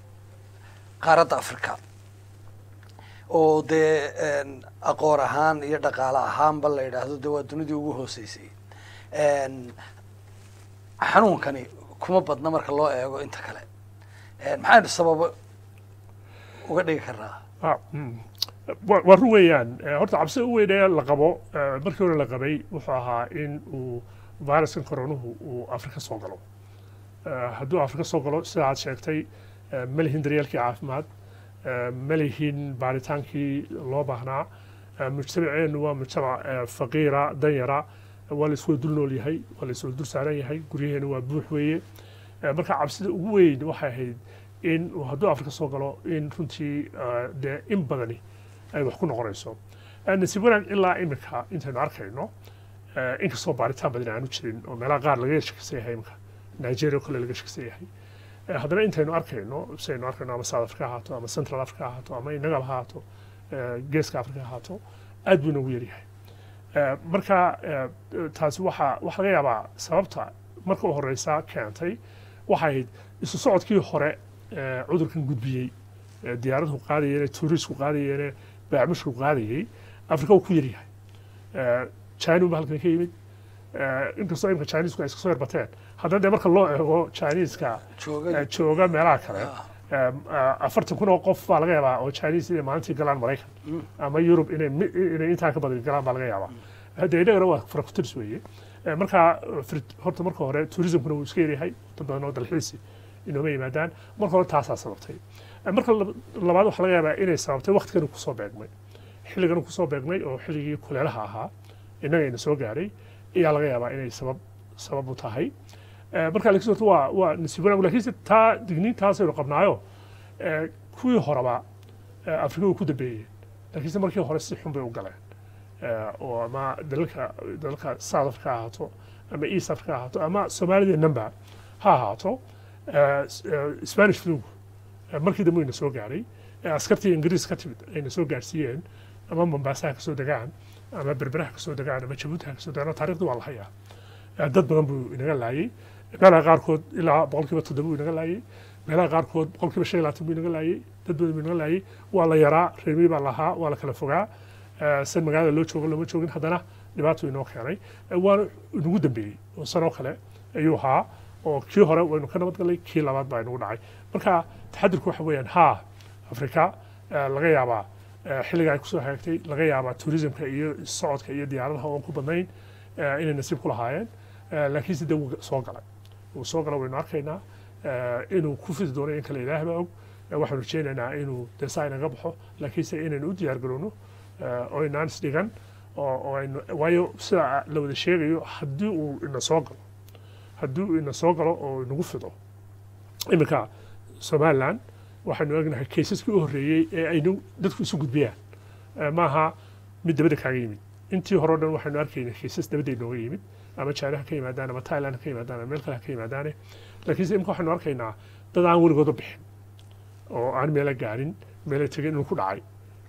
qaaradda africa oo dee en, aqoon ahaan iyo dhaqaale ahaanba la yidhaahdo de waa dunidii ugu hooseysay En, xanuunkani kuma badna marka loo eego inta kale En, maxaynu sababo uga dhigi karnaa Ah, mm. waa waa run weeyaan Eh, horta cabsida u weyn ee la qabo eh, markii hore la qabay wuxuu ahaa in uu viruskan koronuhu uu afrika soo galo Eh, hadduu afrika soo galo sida aad sheegtay eh, ma lihin daryeelkii caafimaad eh, ma lihin baaritaankii loo baahnaa Eh, mujtamaceennu waa mujtamac eh, faqiira danyara waa la iswada dul nool yahay waa la iswada dul saaran yahay guryaheena waa buux weeye Eh, marka cabsida ugu weyn waxay ahayd in uu hadduu afrika soo galo in runtii eh, dee in badani ay wax ku noqonayso Eh, nasiib wanaag ilaa iminka intaynu arkayno eh, inkastoo baaritaan badan aanu jirin oo meelaha qaar laga shakisan yahay iminka nigeria oo kale laga shakisan yahay Eh, haddana intaynu arkayno sidaynu arkayno ama south africa ha ahaato ama central africa ha ahaato ama inagaba ha ahaato eh, geeska africa ha ahaato aad buu inoogu yaryahay Eh, marka eh, taasi waxa waxa laga yaabaa sababta marka u horeysa keentay waxay ahayd isu socodkii hore eh, cudurkan gudbiyey eh, diyaaraduhu qaadayeene tuuriistku qaadayeene baacmushku qaadayey afrika uu ku yaryahay Eh, china ba halkan ka yimid Eh, inkastoo imika chinisku ay iska soo yarbateen haddana dee marka loo eego chiniiska jooga eh, jooga meelaha kale em, eh, afartan kun oo qof baa laga yaabaa oo chinese inay maalintii galaan maraykan ama yurub inay mi- inay intaa ka badan galaan baa laga yaabaa hadda inagana waa farakutirs weeye Eh, marka eh, fir- horta marka hore tourismkuna wuu iska yaryahay dad badan oo dalxiisi inooma yimaadaan marka hore taasaa sababtay Eh, marka lab- labaad waxaa laga yaabaa inay sababtay waktiganu kusoo beegmay xilliganu kusoo beegmay oo xilligii kuleelaha ahaa innaga ina soo gaaray ayaa laga yaabaa inay sabab sabab u tahay Eh, marka laakiin horta waa waa nasiib wanaag laakiinse taa digniintaasaynu qabnaayo eh, kuwii horeba eh, afrika way ku dambeeyeen laakiinse markii hore si xun bay u galeen oo ama dalalka dalalka south africa ha ahaato ama east africa ha ahaato ama soomaalida number ha ahaato spanish flu markii dambe wayna soo gaaray askartii ingiriis ka timid ayna soo gaarsiiyeen ama mombasa ha kasoo degaan ama berberaha kasoo degaan ama jabuuti ha kasoo degaan taarikhdi waa la hayaa dad badan buu inaga laayay meelaha qaarkood ilaa boqolkiiba toddoba buu inaga laayay meelaha qaarkood boqolkiiba shan iyo labaatan buu inaga laayay dad badan buu inaga laayay waa la yaraa reermii baa lahaa waa la kala fogaa san magaalada loo joogo looma joogin haddana dhibaatuu inoo keenay waana inagu dambeeyey oo sanoo kale ayuu ahaa oo kii hore waynu ka nabad gallay kii labaad baa inagu dhacay marka taxadirku waxa weeyaan haa afrika laga yaabaa xilliga ay kusoo hagaagtay laga yaabaa tourismka iyo socodka iyo diyaaradaha oon ku badnayn inay nasiib ku lahaayeen laakiinse de wuu soo galay wuu soo galay waynu arkaynaa inuu ku fidi doono in kale ilaah baa og waxaanu rajeynaynaa inuu desaa inaga baxo laakiinse inaynu u diyaar garowno oo inaan isdhigan oo aynu waayo sida la wada sheegayo haddii uu ina soo galo haddii uu ina soo galo oo inagu fido iminka somaliland waxaynu ognahay kaysaskii u horreeyey ee aynu dadku isu gudbiyaan maaha mid dabadda kaaga yimid intii hore o dhan waxaynu arkaynay kaysas dabadda inooga yimid ama china ha ka yimaadaan ama thailand ha ka yimaadaan ama meel kale ha ka yimaadaane laakiinse imika waxaynu arkaynaa dad aan weligooda bixin oo aan meela gaarin meela tegin inuu ku dhacay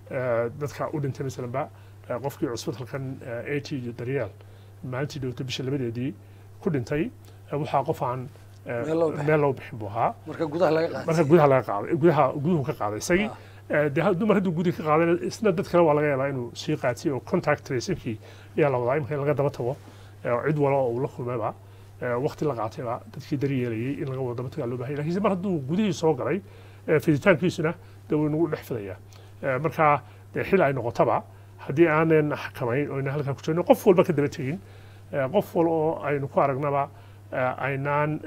dadka u dhintay masalanba qofkii cusbitalkan at iyo daryeel maalintii dhowta bisha labadeedii ku dhintay waxaa qof aan meel loo bixin buu ahaa marka gudaha laga qaaday marka gudaha laga qaaday gudaha guduhu ka qaaday isagii de dumar hadduu gudihi ka qaaday isna dad kale waa laga yaabaa inuu sii qaatiy oo contact tracingkii ayaa la wadaa imika in laga daba tago cid walo oo uu la kulmayba waqti la qaatayba dadkii daryeelayay in laga wado daba tagaa loo bahaya lakiinse mar hadduu gudihii soo galay fiditaankiisuna de wuu nagu dhex fidayaa marka de xil ay noqotaba haddii aanan xakamayn oo ayna halkaa ku jirno qof walba ka daba tegin qof wal oo aynu ku aragnaba aynaan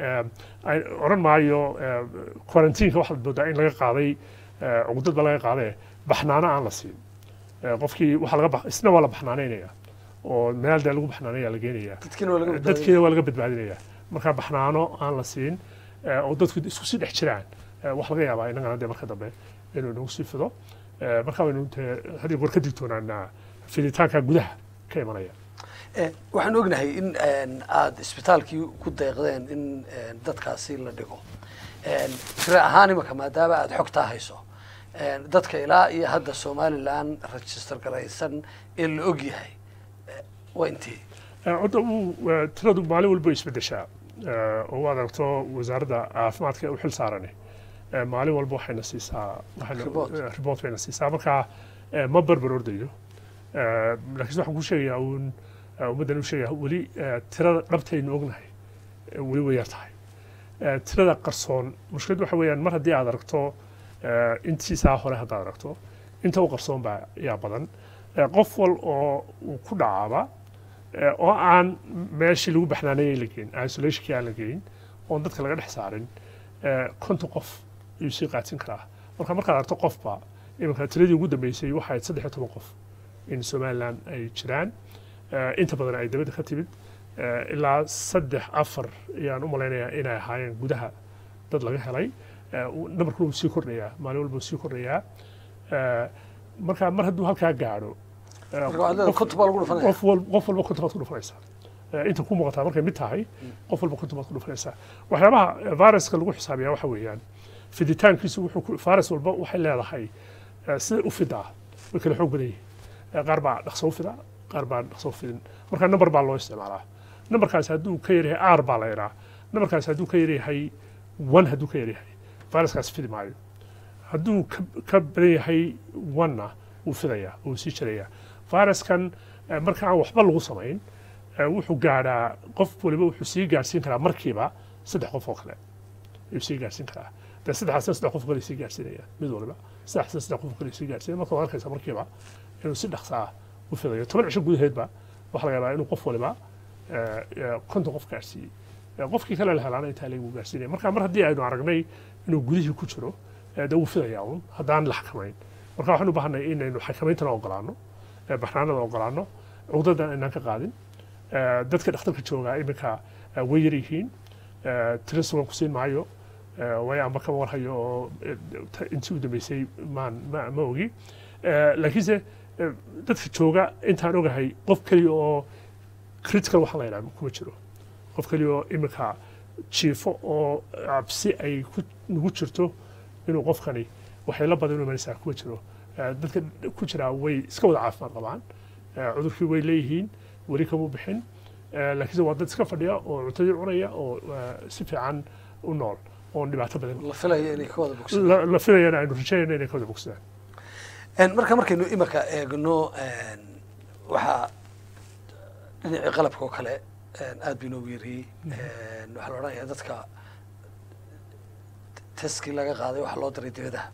odhan maayo quarantiinka waxaad moodaa in laga qaaday cugdad ba laga qaadee baxnaano aan la siin qofkii waxa laga isna waa la baxnaanaynaya oo meel dee lagu baxnaanaya la geenaya dadkiina waa laga badbaadiyay. dadkiina waa laga badbaadinaya marka baxnaano aan la siin oo dadku isku sii dhex jiraan wax laga yaabaa innagana dee marka dambe inuu inagu sii fido marka waynu dee had iyo goor ka digtoonaanaa fiditaanka gudaha ka imanaya Eh, waxaan ognahay in aada isbitaalkii ku deeqdeen in eh, dadkaasi la dhigo Eh, tiro ahaan imaka maadaama aada xogtaa hayso eh, dadka ilaa iyo hadda somalilan register garaysan ee la og yahay eh, waa intii hadda uu tiradu maalin walba isbedeshaa oo u aragto wasaaradda caafimaadka ee u xil saarani maalin walba waxayna siisaa waxayna- Report. eh, report bayna siisaa marka eh, ma barbar ordayo Eh, laakiinse waxaan ku sheegayaa uun eh, ummaddan u sheegaya weli eh, tirada dhabtaynu ognahay eh, weli way yar tahay Eh, tirada qarsoon mushkilad waxa weeyaan mar haddii aad aragto eh, intiisaa hore haddaad aragto inta u qarsoon baa yaa badan Eh, qof wal oo uu ku dhacaaba eh, oo aan meeshii lagu baxnaanayay la geyn isolationkii aan la geyn oon dadka laga dhex saarin eh, konton qof ayuu sii qaadsin karaa marka markaad aragto qofba iminka tiradii ugu dambeysay waxay ahayd saddex iyo toban qof in somaliland ay jiraan Eh, inta badan ay dabadda ka timid Eh, ilaa saddex afar ayaan u malaynayaa inay ahaayeen gudaha dad laga helay Eh, uu- nambarkuna wuu sii kordhayaa maalin walba wuu sii kordhayaa Eh, marka mar hadduu halkaa gaadho eh, marka waxaad leedahay qof- konton baa lagu dhufanaya qof wal qof walba konton baad ku dhufanaysaa Eh, inta ku muuqataa markay mid tahay qof walba konton baad ku dhufanaysaa waxyaabaha eh, viruska lagu xisaabiyaa waxa weeyaan fiditaankiisu wuxuu ku- virus walba waxay leedahay eh, sida u fidaa way kala xoog badan yihiin Eh, qaar baa dhaqso u fida qaar baa dhaqso u fidin marka number baa loo isticmaalaa numberkaasi hadduu ka yaryahay r baa la yidhaa numberkaasi hadduu ka yaryahay one hadduu ka yaryahay viruskaasi fidi maayo hadduu ka- ka badan yahay one-na wuu fidayaa wuu sii jirayaa viruskan eh, marka aan waxba lagu samayn eh, wuxuu gaadhaa qof waliba wuxuu sii gaadhsiin karaa markiiba saddex qof oo kale ayuu sii gaadhsiin karaa dee saddexaasna saddex qof oo kale sii gaadhsiinaya mid waliba saddexaasna saddex qof oo kale sii gaadhsiinaya marka waad arkaysa markiiba inuu si dhaqsa ah u fidayo toban cisho gudaheedba waxaa laga yaabaa inuu qof waliba eh, eh, konton qof gaadhsiiyey Eh, qofkii kale la helaana intaa lagu gaadhsiinaya marka mar haddii aynu aragnay inuu gudihii ku jiro eh, dee wuu fidayaa un haddaan la xakamayn marka waxaan u baahanay inaynu xakamayntana ogolaano eh, baxnaanada ogolaano cugdadan aynaan ka qaadin Eh, dadka dhakhtarka joogaa iminka eh, way yar yihiin Eh, tiro sugan ku siin maayo Eh, waayo amba kama warhayo oo eh, ta- intii u dambeysay maan ma ma ogi Eh, laakiinse Eh, dadka jooga intaan ogahay qof keliya oo critical waxaa la yidhaha kuma jiro qof keliya oo iminka jiifo oo cabsi ay ku nagu jirto inuu qofkani waxyeelo badan inuu imanaysaa kuma jiro Eh, dadka ku jiraa way iska wada caafimaad qabaan Eh, cudurkii way leeyihiin weli kama bixin Eh, laakiinse waa dad iska fadhiya oo cuntadii cunaya oo eh, si fiican u nool oon dhibaato badan la filaya inay ka wada bogsadaan la la filayana aynu rajaynayna inay ka wada bogsadaan En, marka markaynu imika eegno en, waxaa dhinacii qalabka oo kale en, aad bay inoogu yariyey En, waxaa la odhanayaa dadka taskii laga qaaday waxaa loo diray dibadaha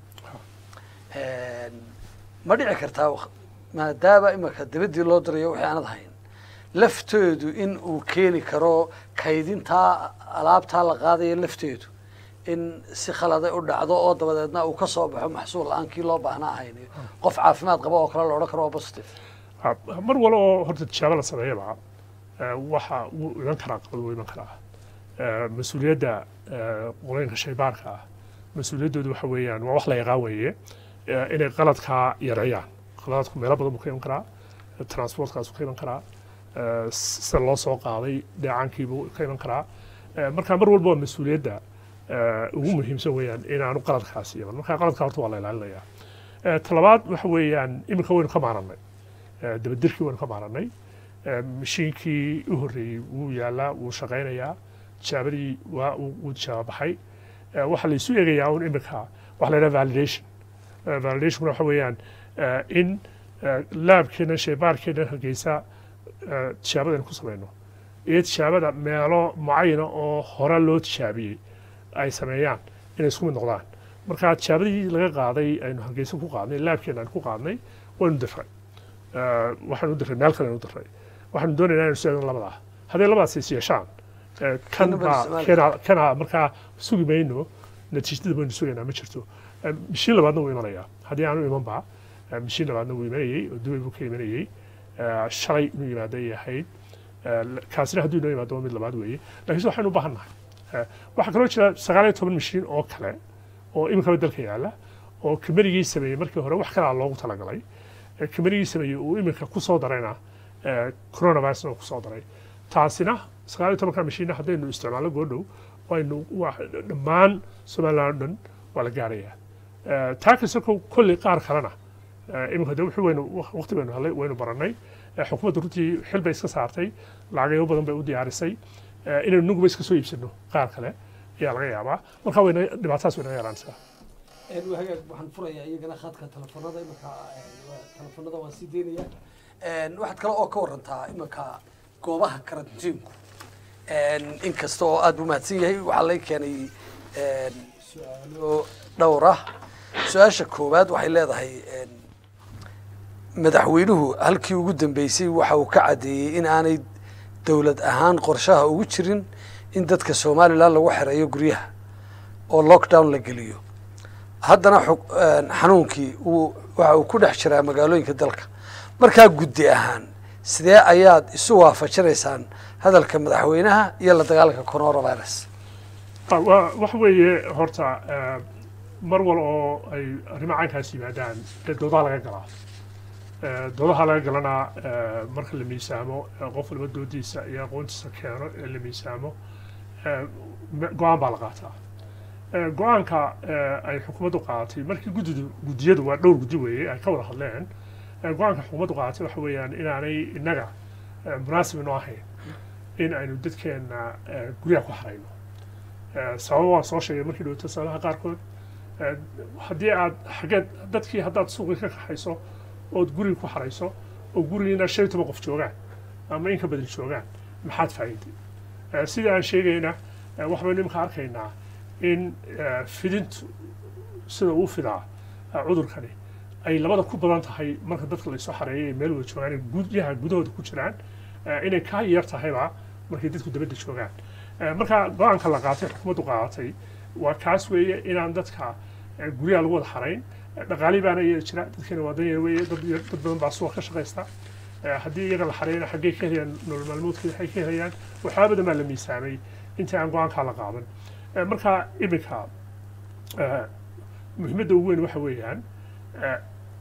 En, ma dhici kartaa waq- maadaama imika dibaddii loo dirayo wixii aanad hayn laftoodu in uu keeni karo kaydintaa alaabtaa la qaadayo lafteedu in si khalada u dhacdo oo dabadeedna uu ka soo baxo maxsuul aan kii loo baahnaa ahayn qof caafimaad qaba oo kale la odhan karo waa positive Ha- mar wala oo horta tijaabo la sameeyaba eh, waxa wuu iman karaa qabad wuu iman karaa Eh, mas-uuliyadda eh, qolooyinka shaybaarka ah mas-uuliyaddoodu waxa weeyaan waa wax la yaqaan weeye eh, inay qaladkaa yareeyaan qaladku meelo badan buu ka iman karaa eh, transportkaasu ka iman karaa eh, s- sida loo soo qaaday dheecaankiibuu ka iman karaa Eh, marka mar walba waa mas-uuliyadda eh, ugu muhiimsan weeyaan inaanu qaladkaasi iman marka qaladka horta waa la ilaalinayaa Eh, talabaad waxa weeyaan iminka waynu ka maarannay Eh, dabadirkii waynu ka maarannay Eh, mashiinkii u horreeyey wuu yaalaa wuu shaqaynayaa tijaabadii waa uu uu tijaabo baxay Eh, waxaa la isu eegayaa un iminka waxa la yidhaha validation Eh, validationna waxa weeyaan eh, in eh, laabkeena shaybaarkeena hargeysa eh, tijaabadaynu ku samayno iyo tijaabada meelo mucayana oo hore loo tijaabiyey ay sameeyaan inay isku mid noqdaan marka tijaabadii laga qaaday aynu hargeysa ku qaadnay laabkeena aan ku qaadnay waynu diray Eh, waxaanu u diray meel kale u diray waxaanu doonaynaa inaynu soo labadaa hadday labadaas is yeeshaan eh, kan Kana baa bal- kana kana markaa sugi mayno natiijada baynu sugaynaa ma jirto Eh, mishiin labaadna wuu imanayaa haddii aanu imanba eh, mishiin labaadna wuu imanayey oo dubay buu ka imanayey Eh, shalay inuu yimaado ay ahayd Eh, la- kaasina hadduu inoo yimaado waa mid labaad weeye laakiinse waxaynu u baahan nahay Eh, waxaa kaloo jira sagaal iyo toban mishiin oo kale oo iminkaba dalka yaala oo kamerigii sameeyey markii hore wax kalaa loogu talagalay Eh, kamerigii sameeyey uu iminka ku soo darayna eh, coronavirusna uu ku soo daray taasina sagaal iyo tobanka mishiina haddaynu isticmaalno goodhow waynu waa dhammaan somaliland oo dhan waa la gaarayaa Eh, taa kasta ko- kolley qaar kalena eh, iminka de wuxuu waynu waqti baynu helay waynu barannay Eh, xukuumadda runtii xil bay iska saartay lacagayo badan bay u diyaarisay Eh, inaynu nuguba iska soo iibsano qaar kale ayaa laga yaabaa marka wayna dhibaatadaas waynaga yaraanaysaa hagaag waxaan furayaa iyagana khadka telefoonada iminka telefoonada waan sii deynaya waxaad kale oo ka warantaa iminka goobaha karantiinku inkasta oo aada u mahadsan yahay waxaa laga keenay su-aalo dhowr ah su-aasha koowaad waxay leedahay madaxweynuhu halkii ugu dambeysay waxa uu ka caddeeyey in aanay dowlad ahaan qorshaha ugu jirin in dadka somalilan lagu xereeyo guryaha oo lockdown la geliyo haddana xug- xanuunkii uu waxa uu ku dhex jiraa magaalooyinka dalka markaa guddi ahaan sidee ayaad isu waafajinaysaan hadalka madaxweynaha iyo la dagaalanka coronavirus Ah, waa- waxa weeye horta eh, mar wal oo ay arrimo caynkaas yimaadaan dee doodaha laga galaa Eh, doodaha laga galana eh, marka la miisaamo eh, qof walba doodiisa iyo aqoontiisa keeno ee la miisaamo eh, me- go-aan baa la qaataa Eh, go-aanka eh, ay xukuumaddu qaadatay markii guddidu guddiyadu waa dhowr guddi weeye ay ka wada hadleen eh, go-aanka xukuumaddu qaadatay waxa weeyaan inaanay innaga eh, munaasib inoo ahayn in aynu dadkeenna eh, guryaha ku xarayno Eh, sababa waan soo sheegay markii dhowta sababaha qaarkood Eh, haddii aad xageed dadkii haddaad suuqii ka kaxayso ood guriga ku xarayso oo gurigiina shan iyo toban qof joogaan ama in ka badan joogaan maxaad faa'iiday Eh, sida aan sheegayna eh, waxbaynu imika arkaynaa in eh, fidintu sida uu fidaa eh, cudurkani ay labada ku badan tahay marka dadka la isu xareeyay ee meel wada joogaan ee guryaha gudahooda ku jiraan eh, inay ka yar tahayba markay dadku dabadda joogaan Eh, marka go-aanka la qaatay xukuumaddu qaadatay waa kaas weeye inaan dadka eh, guryaha lagu wada xarayn Eh, dhaqaali baana iyada jira dadkeena waa dan yar weeye dad yar- dad badan baa suuqa ka shaqaysta Eh, haddii iyaga la xareeyana xaggee ka helayaan nolol maalmoodkeeda waxay ka helayaan waxyaaba badan baa la miisaamay intii aan go-aankaa la qaadan Eh, marka iminka eh, muhiimadda ugu weyn waxa weeyaan eh,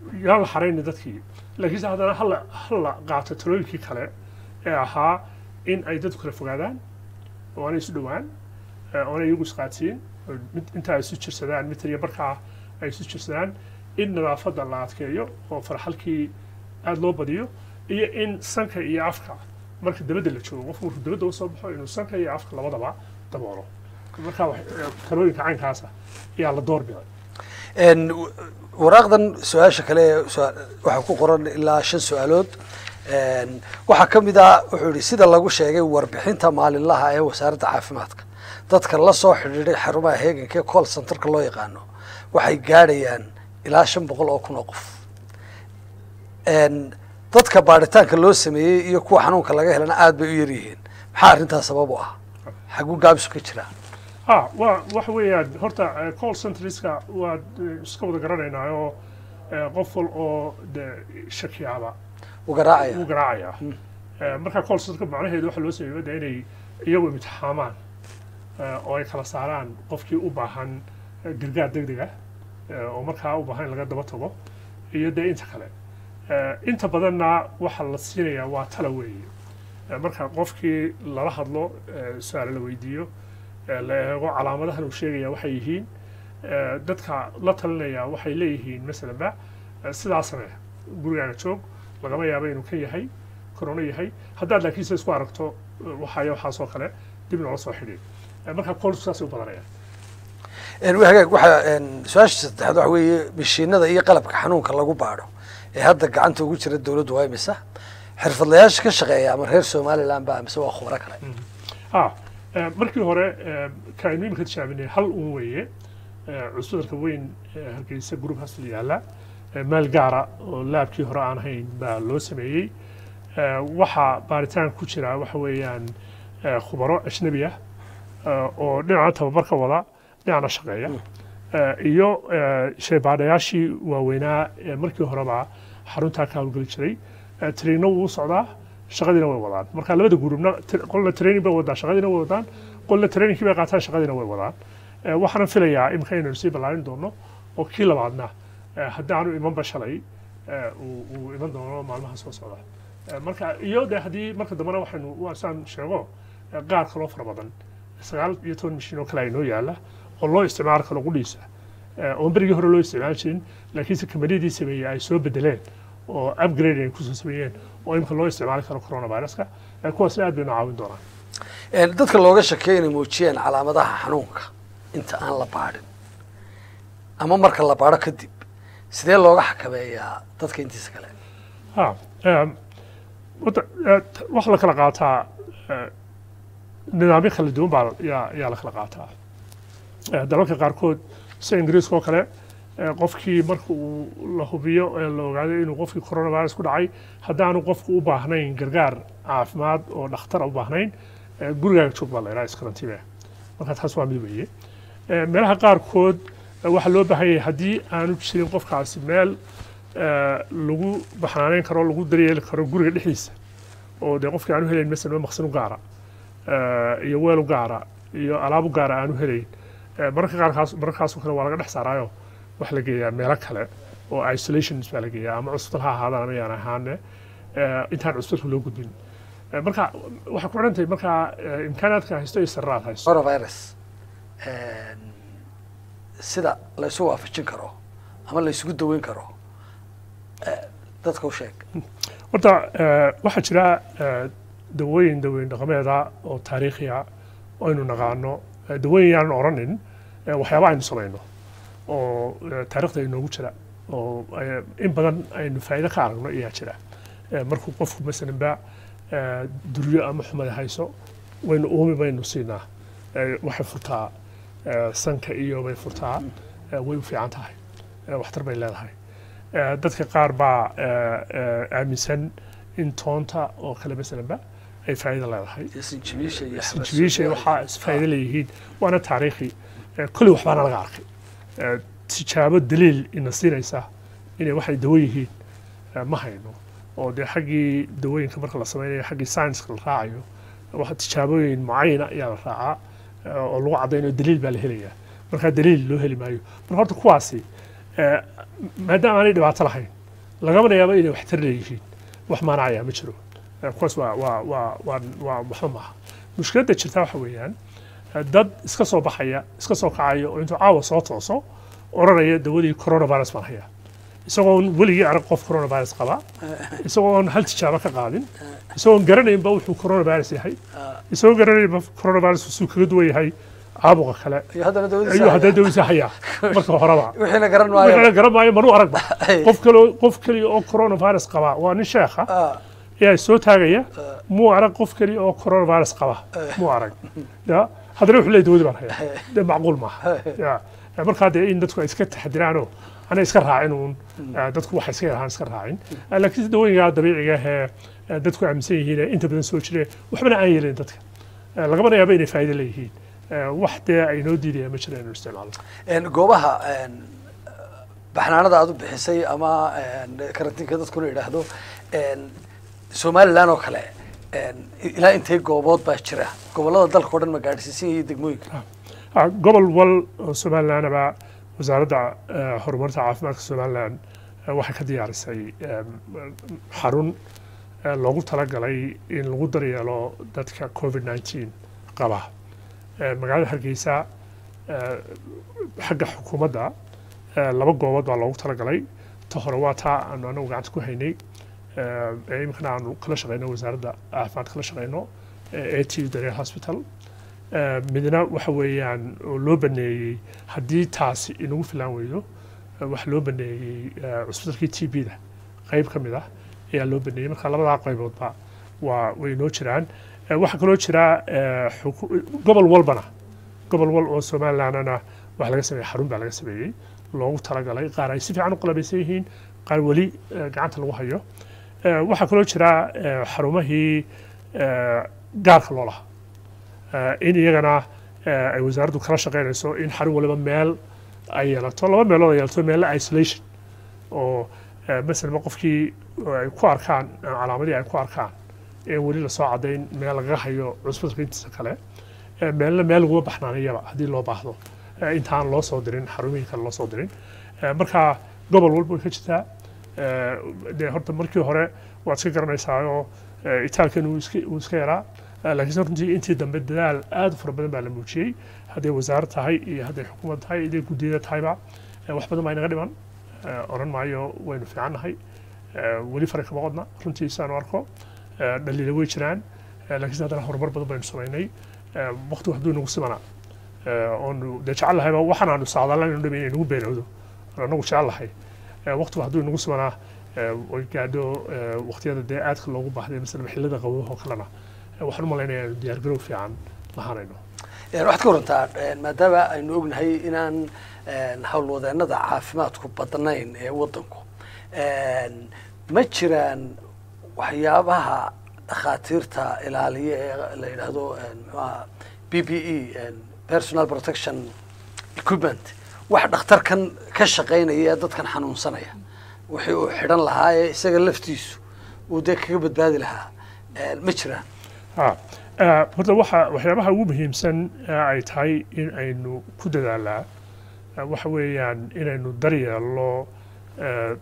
yaan la xaraynin dadkii laakiinse haddana hala hala qaato talooyinkii kale ee ahaa in ay dadku kala fogaadaan oo aanay isu dhowaan eh, oo aanay iyagu isqaadsiin oo mid intaa ay isu jirsadaan mitir iyo barkaa ay isu jirsadaan in nadaafadda la adkeeyo oo farxalkii aada loo badiyo iyo in sanka iyo afka marka dabadda la joogo qofku markuu dabadda usoo baxo inuu sanka iyo afka labadaba daboolo marka wax- eh, talooyinka caynkaasa ayaa la doorbiday Een, w- waraaqdan su-aasha kale ee su- waxaa ku qoran ilaa shan su-aalood Een, waxaa ka mid ah wuxuu yihi sida lagu sheegay warbixinta maalinlaha ee wasaaradda caafimaadka dadka la soo xidhiidhay xarumaha heeganka ee call centerka loo yaqaano waxay gaadhayaan ilaa shan boqol oo kun oo qof Een, dadka baadhitaanka loo sameeyey iyo kuwa xanuunka laga helana aad bay u yar yihiin maxaa arrintaas sabab u ah xaguu gaabisu ka jiraa ha waa waxa weeyaan horta eh, call centreska waa eh, iska wada garanaynaa oo eh, qof wal oo de shakiyaaba u garaacaya wuu garaacaya Eh, marka call centerka macnaheedu waxa loo sameeyay de inay iyagu imtixaamaan eh, oo ay kala saaraan qofkii u baahan eh, gargaar degdeg ah eh, oo markaa u baahan in laga daba tago iyo dee inta kale Eh, inta badanna waxa la siinayaa waa tala weeye Eh, marka qofkii lala hadlo eh, su-aalo la weydiiyo eh, la eego calaamadahan uu sheegaya waxay yihiin eh, dadka la talinaya waxay leeyihiin masalanba eh, sidaa samee gurigaaga joog lagama yaabo inuu ka yahay korona yahay haddaad laakiinse isku aragto eh, waxayo waxaasoo kale dib noola soo xidhiid Eh, marka koolsku saasay u badanayaan Een, wa- hagaag waxaa een, su-aasha saddexaad waxa weeye mishiinada iyo qalabka xanuunka lagu baadho ee hadda gacanta ugu jira dowladdu waa imisa xirfadlayaasha ka shaqeeya ama reer somaliland ba mise waa khubaro kale ah eh, markii hore eh, kaaynu imika tijaaminay hal un weeye eh, cusbadalka weyn ee hargeysa group hostel yaala eh, meel gaara oo laabkii hore aan ahayn baa loo sameeyey Eh, waxaa baaritaan ku jira waxa weeyaan eh, khubaro ajnabi ah eh, oo dhinaca tababarka wada dhinacna shaqeeya Eh, iyo eh, shaybaadhayaashii waaweynaa ee markii horeba xaruntaa ka hawlgeli jiray Eh, trainna wuu u socdaa shaqadiina way wadaan marka labada gurubna tr- qolna training bay wadaan shaqadiina way wadaan qolna trainingkii bay qaataan shaqadiina way wadaan Eh, waxaana filayaa imika inaynu sii ballaarin doono oo kii labaadna eh, haddaanu imanba shalay eh, uu uu iman doono maalmaha soo socda Eh, marka iyo de haddii marka dambena waxaynu waa saan sheego eh, qaar kaloo fara badan sagaal iyo toban mishiin oo kale ay noo yaala oo loo isticmaali karo qudhiisa Eh, oon berigii hore loo isticmaali jirin laakiinse kamanidii sameeyey ay soo bedeleen oo upgrade ay kusoo sameeyeen oo imika loo isticmaali karo coronaviruska Eh, kuwaasna aad bay noo caawin doonaan Een, dadka looga shakeeya inay muujiyeen calaamadaha xanuunka inta aan la baadhin ama marka la baadho kadib sidee looga xakameeyaa dadka intiisa kale ha em, wada- eh, t- waxa la kala qaataa eh, nidaamyo kala duwan baa yaa yaa la kala qaataa Eh, dalalka qaarkood sida ingiriiska oo kale eh, qofkii marka uu la hubiyo ee la ogaado inuu qofkii coronavirus ku dhacay haddaanu qofku u baahnayn gargaar caafimaad oo dhakhtar u baahnayn eh, gurigaaga joog baa la yidhaha iskarantibe marka taas waa mid weeye Eh, meelaha qaarkood eh, waxaa loo baahan yahay haddii aanu jirin qofkaasi meel eh, lagu baxnaaneyn karo lagu daryeeli karo guriga dhexdiisa oo dee qofkii aanu helayn masalan maqsin u gaara eh, iyo weel u gaara iyo alaab u gaara aanu helayn Eh, mararka qaarkaas mararkaasoo kale waa laga dhex saaraayo waxa la geeyaa meelo kale oo isolations baa la geeyaa ama cusbital ha ahaadaan ama yaan ahaane eh, intaan cusbitalka loo gudbin Eh, marka waxay ku xidhan tahay markaa eh, imkaanaadka haysto iyo sarraad haysto coronavirus een, sida la isu waafajin karo ama la isugu daweyn karo eh, dadka u sheeg horta eh, waxaa jira eh, dawooyin dawooyin dhaqameeda oo taariikhiya oo aynu naqaano eh, dawooyin yaanan oranin eh, waxyaaba aynu samayno oo eh, taariikhda inoogu jira oo eh, in badan aynu faa'iido ka aragno ayaa jira Eh, markuu qofku masalanba eh, duryo ama xumada hayso waynu uumi baynu siinaa Eh, waxay furtaa eh, sanka iyo bay furtaa eh, way u fiican tahay Eh, waxtar bay leedahay Eh, dadka qaar baa eh, eh, aaminsan in toonta oo kale masalanba ay faa'iido leedahay iyo sinjibiisha iyo sinjibiisha waxaa isfaa'iido leeyihiin waana taariikhi Eh, kolley waxbaana laga arkay Eh, tijaabo daliil ina siinaysa inay waxay dawo yihiin eh, ma hayno oo dee xaggii dawooyinka marka la sameynayo xaggii science-ka la raacayo waxa tijaabooyin mucayana ayaa la raacaa eh, oo lagu caddaynayo daliil baa la helayaa markaa daliil loo heli maayo marka horta kuwaasi Eh, maadaama aanay dhibaato lahayn lagamana yaabo inay waxtar leeyihiin wax maanacaya ma jiro Eh, kuwaas waa waa waa waa waa waxba maaha mushkiladda jirta waxa weeyaan eh, dad iska soo baxaya iska soo kacaya oo intuu caawa soo tooso odhanaya dawadii coronavirus baan hayaa isagoon weligii arag qof coronavirus qaba isagoon hal tijaabo ka qaadin isagoon garanaynba wuxuu coronavirus yahay isagoo garanaynba coronavirus suu kaga duwan yahay caabuqa kale iyo haddana ayuu dawadiisa haddana dawadiisa hayaa marka horeba wixiina garan wixii maayo la garan maayo manuu aragba Ay. qof kale qof keliya oo coronavirus qaba waa nin sheekha Ah, ayaa soo taagaya muu arag qof keliya oo coronavirus qaba muu arag ya haddana wuxuu leeyahy dawadii baan hayaa dee macquul maaha ya Eh, markaa dee in dadku ay iska taxadiraanoo ana iska raacin uun eh, dadku waxay iska yarahaan iska raacin Eh, laakiin dawooyinka dabiiciga ahee eh, dadku aaminsan yihiin ee inta badan soo jire waxbana aan yeelin dadka Eh, lagamana yaabo inay faa'iido leeyihiin Eh, wax dee ay noo diidayaan ma jira inuu isticmaalo een, goobaha een, baxnaanada aad u bixisay ama een, karantiinka dadkuna yidhaahdo een, somalilan oo kale een, ilaa intay goobood baa jira gobollada dalka oo dhan ma gaadhsiisan yihiin degmooyinka Ah, gobol wal oo somalilandaba wasaaradda eh, horumarinta caafimaadka somaliland eh, waxay ka diyaarisay em, xarun eh, loogu talagalay in lagu daryeelo dadka covid 19 qaba Eh, magaalada hargeysa eh, xagga xukuumadda eh, laba goobood baa loogu talagalay ta hore waa taa aanu anagu gacanta ku haynay eh, ee iminkana aanu kala shaqeyno wasaaradda caafimaad kala shaqeyno eh, at daryeel hospital Eh, midna waxa weeyaan oo loo baneeyey haddii taasi inagu filaan weydo eh, waxa loo baneeyey eh, cusbitalkii t b da qayb ka mid ah ayaa loo baneeyey marka labadaa qayboodba waa way inoo jiraan Eh, waxaa kaloo jira eh, xuku- gobol walbana gobol wal oo somalilandana waxa laga sameeyey xarun baa laga sameeyey loogu talagalay qaar ay si fiican u qalabaysan yihiin qaar weli eh, gacanta lagu hayo Eh, waxaa kaloo jira eh, xarumahii eh, gaarka loo lahaa Eh, in iyagana eh, ay wasaaraddu kala shaqeynayso in xarun waliba meel ay yeelato laba meelood ay yeelato meelo isolation oo eh, masalaba qofkii oo ay ku arkaan eh, calaamadii ay ku arkaan ee weli lasoo caddayn meel lagaga hayo cusbadka intiisa kale Eh, meelna meel laguma baxnaanayaba haddii loo baahdo eh, intaan loo soo dirin xarumihii kale loo soo dirin Eh, marka gobol walba way ka jirtaa Eh, dee horta markii hore waad iska garanaysaa oo eh, itaalkan uu iska uu iska yaraa Eh, laakiinse runtii intii dambe dadaal aad u fara badan baa la muujiyey hadday wasaarad tahay iyo hadday xukuumad tahay iyo hadday guddiyada tahayba Eh, wax badan baa inaga dhiman Eh, odhan maayo waynu fiicannahay Eh, weli fare kama qodna runtii saanu arko Eh, dhaliila way jiraan Eh, laakiinse haddana horumar badan baynu samaynay Eh, waqtigu hadduu inagu simana Eh, oonu dee jecel lahayba waxaan aanu sacdaalanaynu dhami inay nagu beenowdo oon anagu jecel lahay Eh, waqtigu hadduu inagu simanaa eh, oy gaadho eh, waqtiyada dee aadka loogu baahday masalan xillada qabowahoo kalena eh, waxaan u malaynayaa inaynu diyaargarow fiican lahaanayno Een, waxaad ka warantaa een, maadaama aynu ognahay inaan een, howlwadeennada caafimaadku badnayn ee waddanku een, ma jiraan waxyaabaha dhakhaatiirta ilaaliya ee la yidhaahdo een, muxuaha b p e een, personal protection equipment wax dhakhtarkan ka shaqaynaya ee dadkan xanuunsanaya wixii uu xidhan lahaa ee isaga laftiisu uu dee kaga badbaadi lahaa een, ma jiraan Ah, eh, horta waxa waxyaabaha ugu muhiimsan ee ay tahay in aynu ku dadaalaa eh, waxa weeyaan inaynu daryeelno eh,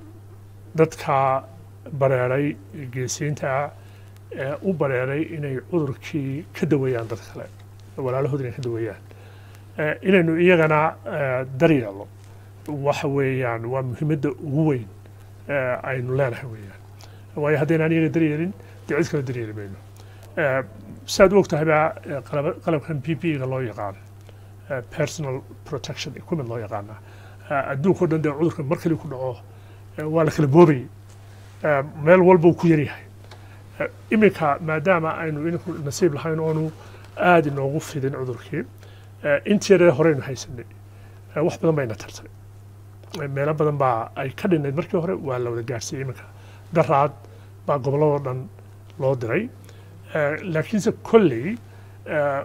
dadka bareeray geesiinta ah ee u bareeray inay cudurkii ka daweeyaan dad kale walaalahood inay ka daweeyaan Eh, inaynu iyagana eh, daryeelno waxa weeyaan waa muhiimadda ugu weyn ee aynu leenahay weeyaan waayo haddaynaan iyaga daryeelin dee cid kale daryeeli mayno Eh, saad u ogtahayba eh, qalab- qalabkan p p ga loo yaqaan eh, personal protection equipment loo yaqaana Eh, adduunka o dhan dee cudurka mar kale ku dhaco eh, waa la kala boobayay Eh, meel walba uu ku yaryahay Eh, iminka maadaama aynu idinku nasiib lahayn oonu aada inoogu fidin cudurkii eh, intii yaree horeynu haysanay eh, wax badan bayna tartay Eh, meelo badan baa ay ka dhinayd markii hore waa la wada gaarsiiyey iminka daraad baa gobolladoo dhan loo diray Eh, laakiinse kolley eh,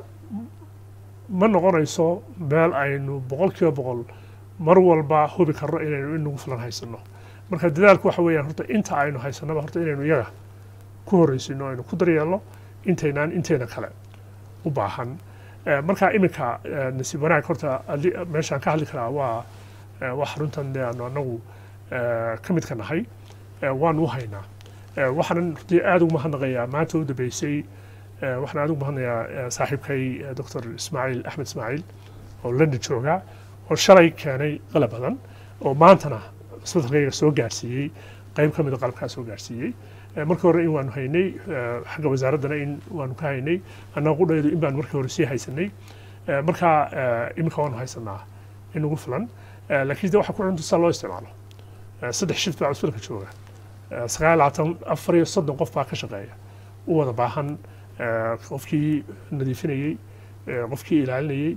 ma noqonayso meel aynu boqol kiiba boqol mar walba hubi karno inaynu inagu filan haysano marka dadaalku waxa weeyaan horta inta aynu haysanaba horta inaynu iyaga ku horreysino aynu ku daryeelno intaynaan inteena kale u baahan Eh, marka iminka eh, nasiib wanaag horta ali- meeshaan ka hadli karaa waa eh, waa xaruntan dee aanu anagu eh, ka midka nahay eh, waanu u haynaa Eh, waxaanan runtii aad ugu mahadnaqayaa maanta u dambeysay eh, waxaan aad ugu mahadnaqayaa eh, saaxiibkay eh, dr ismaaciil axmed ismaaciil oo london jooga oo shalay keenay qalab badan oo maantana isbeddelkayga soo gaarsiiyey qayb ka mid a qalabkaa soo gaarsiiyey Eh, markii hore in waanu haynay eh, xagga wasaaraddana in waanu ka haynay annaga qudhaydu in baan markii hore sii haysanay Eh, markaa eh, iminka waanu haysanaa in ugu filan Eh, laakiin de waxa ku cunta saa loo isticmaalo Eh, saddex shift baa cusbadka jooga Eh, sagaal iyo labaatan afar iyo soddon qof baa ka shaqeeya u wada baahan eh, qofkii nadiifinayey eh, qofkii ilaalinayey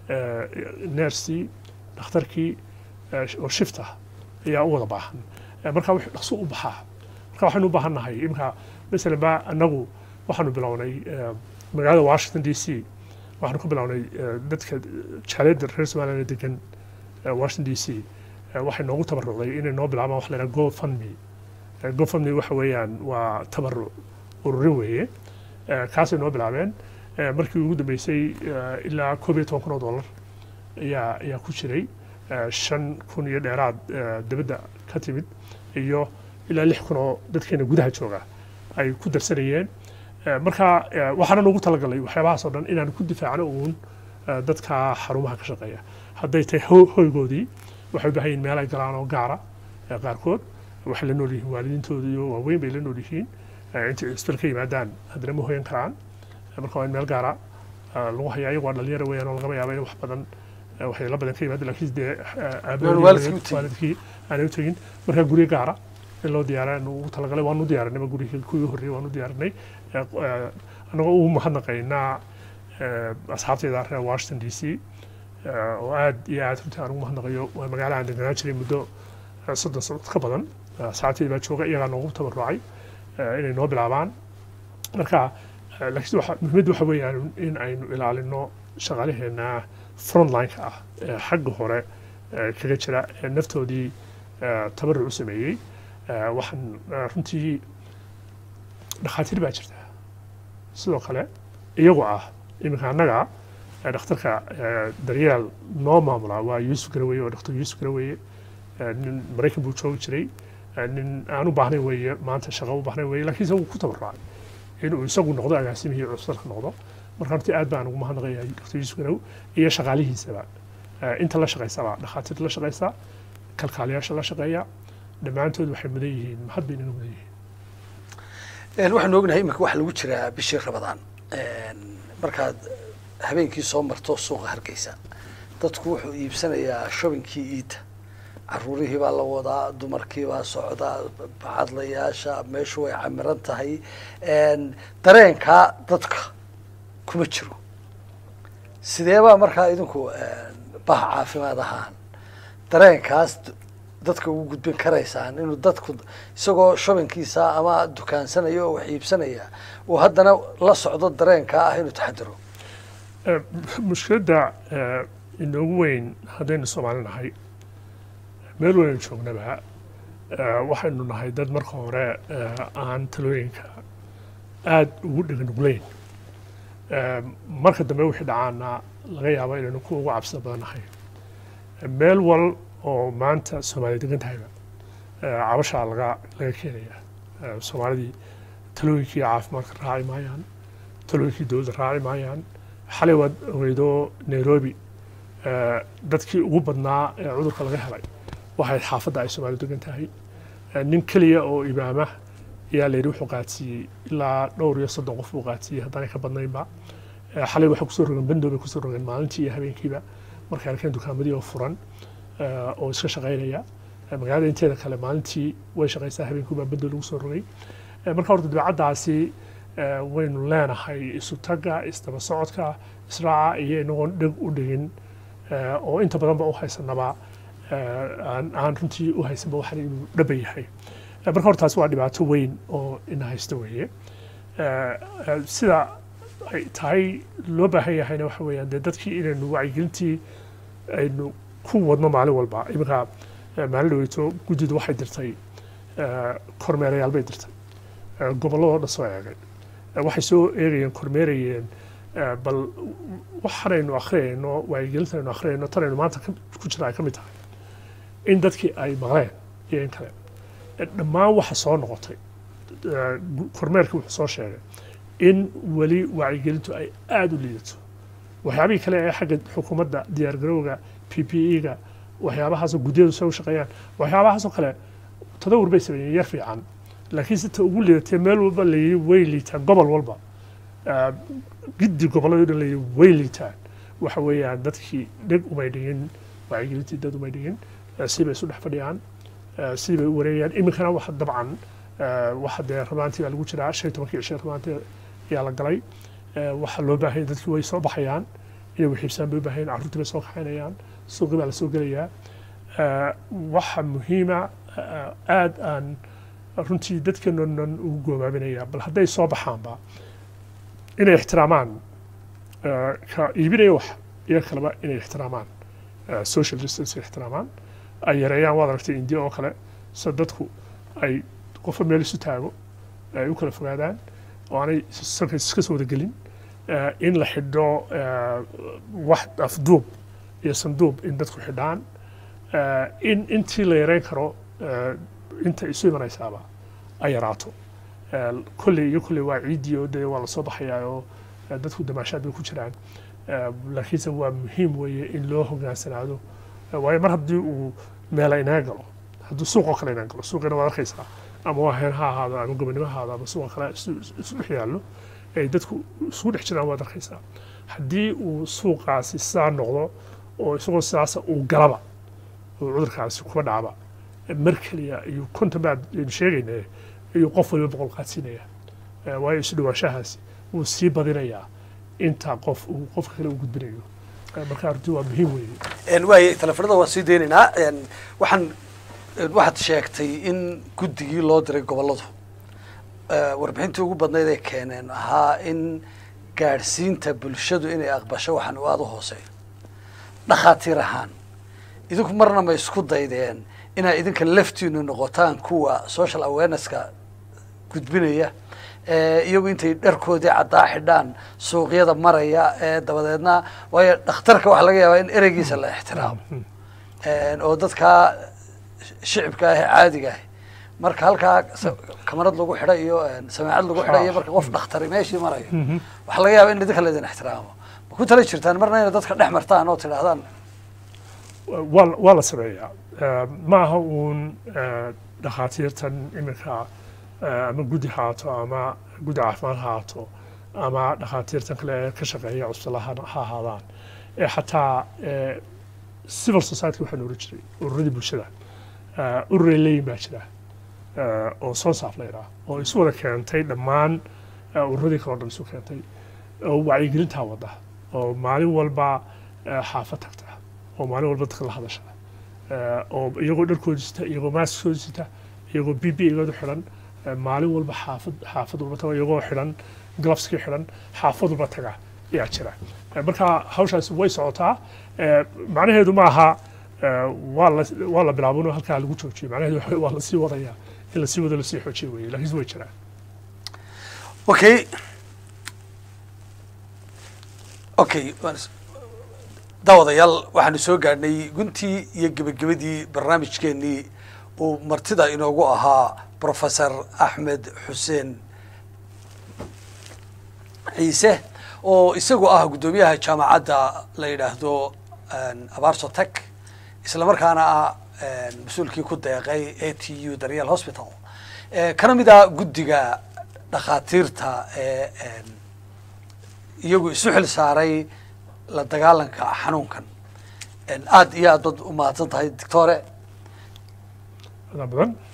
eh, nersii dhakhtarkii eh, oo shift ah ayaa u wada baahan Eh, marka wix dhaqso u baxaa marka waxaynu u baahan nahay iminka masalan ba annagu waxaanu bilownay eh, magaalada washington d c waxaanu ku bilownay eh, dadka jaaliyadda reer somaliland ee degan eh, washington d c eh, waxay noogu tabarucday inay noo bilaabaan wax la yidhaha go fundme Eh, gofundme waxa weeyaan waa tabaruc ururin weeye Eh, kaasay noo bilaabeen Eh, markii ugu dambeysay eh, ilaa koob iyo toban kun oo dollar ayaa ayaa ku jiray Eh, shan kun iyo dheeraad eh, dibadda ka timid iyo ilaa lix kun oo dadkeena gudaha jooga ay ku darsanayeen Eh, marka eh, waxaanan ugu talagalay waxyaabahaas oo dhan inaan ku difaacno uun eh, dadka xarumaha ka shaqeeya hadday tahay ho- hoygoodii waxay u baahan yihiin meel ay galaan oo gaara eh, qaarkood waxay la nool yihiin waalidiintooda iyo waaweyn bay la nool yihiin Eh, intay isbitaal ka yimaadaan haddana ma hoyan karaan Eh, marka waa in meel gaara eh, lagu hayaa iyagu waa dhalinyaro weeyaan oo lagaba yaaba in wax badan eh, waxyeelo badan ka yimaada laakiin dee eh, aabahoodii waalidkii hooyadood- u tegin. waalidkii aanay u tegin marka guryo gaara in loo diyaara ugu talagalay waanu diyaarinay gurigii kuwii horreeyay waanu diyaarinay Eh, eh, annagoo ugu mahadnaqaynaa eh, asxaabtayda reer washington d c eh, oo aad iyo aad runtii aan ugu mahadnaqayo waa magaalo aan deganaan jiray muddo eh, soddon sannadood ka badan Eh, asxaabtayda baa jooga iyagaa noogu tabarucay eh, inay noo bilaabaan marka eh, laakiin waxa muhiimaddu waxa weeyaan in aynu ilaalino shaqaalaheena frontline-ka ah ee xagga hore eh, kaga jira ee naftoodii eh, tabaruc u sameeyey Eh, waxaan eh, runtii dhakhaatiir baa jirta sidoo kale iyagoo ah iminka annaga eh, dhakhtarka eh, daryeel noo maamulaa waa yuusuf garaweye oo dhakhtar yuusuf garaweye Eh, nin maraykan buu joogi jiray Eh, nin aan u baahnayn weeye maanta shaqo u baahnayn weeye laakiin isagu ku tabarucay inuu isagu noqdo agaasimihii cusbadka noqdo marka runtii aad baan ugu mahadnaqaya dhakhtar yuusuf garaw iyo shaqaalihiisaba Eh, inta la shaqaysaba dhakhaatiirta la shaqaysa kalkaaliyaasha la shaqeeya dhammaantood waxay mudan yihiin mahad bay inaga mudan yihiin Een, waxaanu ognahay iminka waxaa lagu jiraa bishii rabadaan Een, markaad habeenkii soo marto suuqa hargeysa dadku wuxuu iibsanayaa shobinkii iidda caruurihii baa la wadaa dumarkii baa socda bacadlayaasha meeshu way camiran tahay Een, dareenkaa dadka kuma jiro sidee baa markaa idinku een, baha caafimaad ahaan dareenkaas d- dadka ugu gudbin karaysaan inuu dadku isagoo shobinkiisa ama dukaansanayo oo wax iibsanaya uu haddana la socdo dareenka ah inuu taxadiro Eh, mushkiladda eh, inoogu weyn haddaynu soomaali nahay meel weynu joognaba eh, waxaynu nahay dad marka hore eh, aan talooyinka aad ugu dheganugleyn Eh, marka dambe wixii dhacaana laga yaabo inaynu ku ugu cabsida badan nahay Eh, meel wal oo maanta soomaaliya degan tahayba eh, cabashaa laga laga keenaya Eh, soomaalidii talooyinkii caafimaadka raaci maayaan talooyinkii dowladda raaci maayaan xalay waad ogeydo nairobi eh, dadkii ugu badnaa ee cudurka laga helay waxay xaafadda ay soomaaliya degan tahay Eh, nin keliya oo imaama ayaa layidhi wuxuu qaadsiiyey ilaa dhowr iyo soddon qof buu qaadsiiyey haddaanay ka badnaynba Eh, xalay waxay kusoo rogeen bandow bay kusoo rogeen maalintii iyo habeenkiiba markay arkeen dukaamadii oo furan eh, oo iska shaqaynaya Eh, magaalada inteeda kale maalintii way shaqaysaa habeenkii baa bandow lagu soo rogay Eh, marka horta dabeecaddaasi eh, waynu leenahay isu tagga isdaba socodka israaca iyo inagoon dheg u dhigin eh, oo inta badanba u haysanaba eh, aan aan runtii u haysanba waxan inuu dhaba yahay Eh, marka horta taasi waa dhibaato weyn oo ina haysta weeye Eh, eh, sida ay tahay loo baahan yahayna waxa weeyaan dee dadkii inaynu wacyigelintii aynu ku wadno maalin walba iminka eh, maalin dhaweyto guddidu waxay dirtay eh, kormeerayaal bay dirtay eh, gobolladoo dhan soo eegay Eh, waxay soo eegayeen kormeerayeen eh, bal waxanaynu akhriyayno wacyigelintanaynu akhriyayno tanaynu maanta ka- ku jira ay ka mid tahay in dadkii ay maqleen iyo in kale Eh, dhammaan waxa soo noqotay eh, gu- kormeerkii wuxuu soo sheegay in weli wacyigelintu ay aada u liidato waxyaabihii kale ee xagga xukuumadda diyaargarowga p p e-ga waxyaabahaasoo guddiyadu soo shaqeeyaan waxyaabahaasoo kale tadawur bay sameeyeen yar fiican laakiin si ta ugu liidatee meel walba layidhi way liitaan gobol walba eh, giddi gobolladii dhan layidhi way liitaan waxa weeyaan dadkii dheg umay dhigin wacyigelintii dad umay dhigin eh, si bay isu dhex fadhiyaan eh, sidii bay u wareegayaan iminkana waxa dabcan eh, waxa dee rabaantii baa lagu jiraa shan iyo tobankii cishe rabaantii ayaa la galay Eh, waxaa loo baahanya dadkii way soo baxayaan inay wixiibsaan bay u baahan yihin carruurtii bay soo kaxaynayaan suuqii baa la soo gelayaa Eh, waxa muhiima eh, aad aan runtii dadkeenoo dhan ugu goobaabinaya bal hadday soo baxaanba inay ixtiraamaan eh, ka iibinaya wax iyo kaleba inay ixtiraamaan eh, social distance ixtiraamaan ay yareeyaan waad aragtay indiya oo kale sida dadku ay qofka meel isu taago ay u kala fogaadaan oo aanay sanka iska soo wada gelin eh, in la xidho eh, wax afduub iyo sanduub in dadku xidhaan eh, in intii la yareyn karo eh, inta isu imanaysaaba ay yaraato Eh, kolley iyo kolley waa ciidii oo dee waa lasoo baxayaa oo eh, dadku damaashaad bay ku jiraan Eh, laakiinse waa muhiim weeye in loo hogaansanaado Eh, waayo mar haddii uu meela inaga galo hadduu suuqoo kale inaga galo suuqina waad arkaysaa ama waa heen ha ahaado ama gobonimo ha ahaado ama suuqa kale isu isu dhex yaallo ay dadku isugu dhex jiraan waad arkaysaa haddii uu suuqaasi sidaa noqdo oo isagoo sidaasa uu galaba oo cudurkaasi kuba dhacba mar keliya iyo konton baad aynu sheegayna ayuu qof waliba boqol qaadsiinaya Eh, waayo isu dhawaanshahaasi wuu sii badinayaa inta qof uu qofka kale u gudbinayo Eh, marka arrintii waa muhiim weeye Een, waay telefonada waan sii deynaynaa Een, waxaan een, waxaad sheegtay in guddigii loo diray gobolladu Eh, warbixintii ugu badnayd ay keeneen ahaa in gaadhsiinta bulshadu inay aqbasho waxaan u aada u hooseeyo dhakhaatiir ahaan idinku marna ma isku daydeen inaa idinka laftiinu noqotaan kuwa social awarenesska gudbinaya Eh, iyagu intay dharkoodii caddaa xidhaan suuqyada maraya ee dabadeedna waayo dhakhtarka waxaa laga yaabaa in ereygiisa la ixtiraamo Een, oo dadkaa shicibka ah ee caadiga ah marka halkaa sa- kamarad lagu xidha iyo een, samaacad lagu xidha iyo marka qof dhakhtari meeshii marayo waxaa laga yaabaa in idinka laydin ixtiraamo ma ku tala jirtaan marna inaad dadka dhex martaan oo tidhaahdaan waa la- waa la sameeyaa Eh, ma aha uun eh, dhakhaatiirtan iminka eh, ama guddi ha haato ama guddi caafimaad ha haato ama dhakhaatiirtan kale ee ka shaqeeya cusbitallaha ha ahaadaan ee xataa eh, civil society waxaan oran jiray ururadii bulshada eh, ururay leeyin baa jira eh, oo sonsaaf la yidhaah oo isu wada keentay dhammaan eh, ururadii kale oo dhan isu keentay oo wacyigelintaa wada oo maalin walba eh, xaafad tagta oo maalin walba dadka la hadasha eh, oo iyagoo dharkooda sita iyagoo maaskooda sita iyagoo b b igooda xidhan eh, maalin walba xaafad xaafad walba taga iyagoo xidhan gloveskii xidhan xaafad walba taga ayaa jira Eh, marka hawshaasi way socotaa Eh, macnaheedu ma aha eh, waa la waa la bilaabano halkaa lagu joojiyo macnaheedu waxa- waa lasii wadaya in lasii wado lasii xoojiyo weeye laakiin way jiraan okay okay waan is- daawadayaal waxaanu soo gaadhnay guntii iyo gebagabadii barnaamijkeenii uu martida inoogu ahaa professor axmed xuseen ciise oo isagu ah guddoomiyaha jaamacadda la yidhaahdo een, abaarso tech isla markaana ah een, mas-uulkii ku deeqay a t u daryeel hospital Eh, kana mid ah guddiga dhakhaatiirta ee een, iyagu isu xil saaray la dagaalanka xanuunkan Een, aad iyo aad baad u mahadsan tahay doctore adaa badan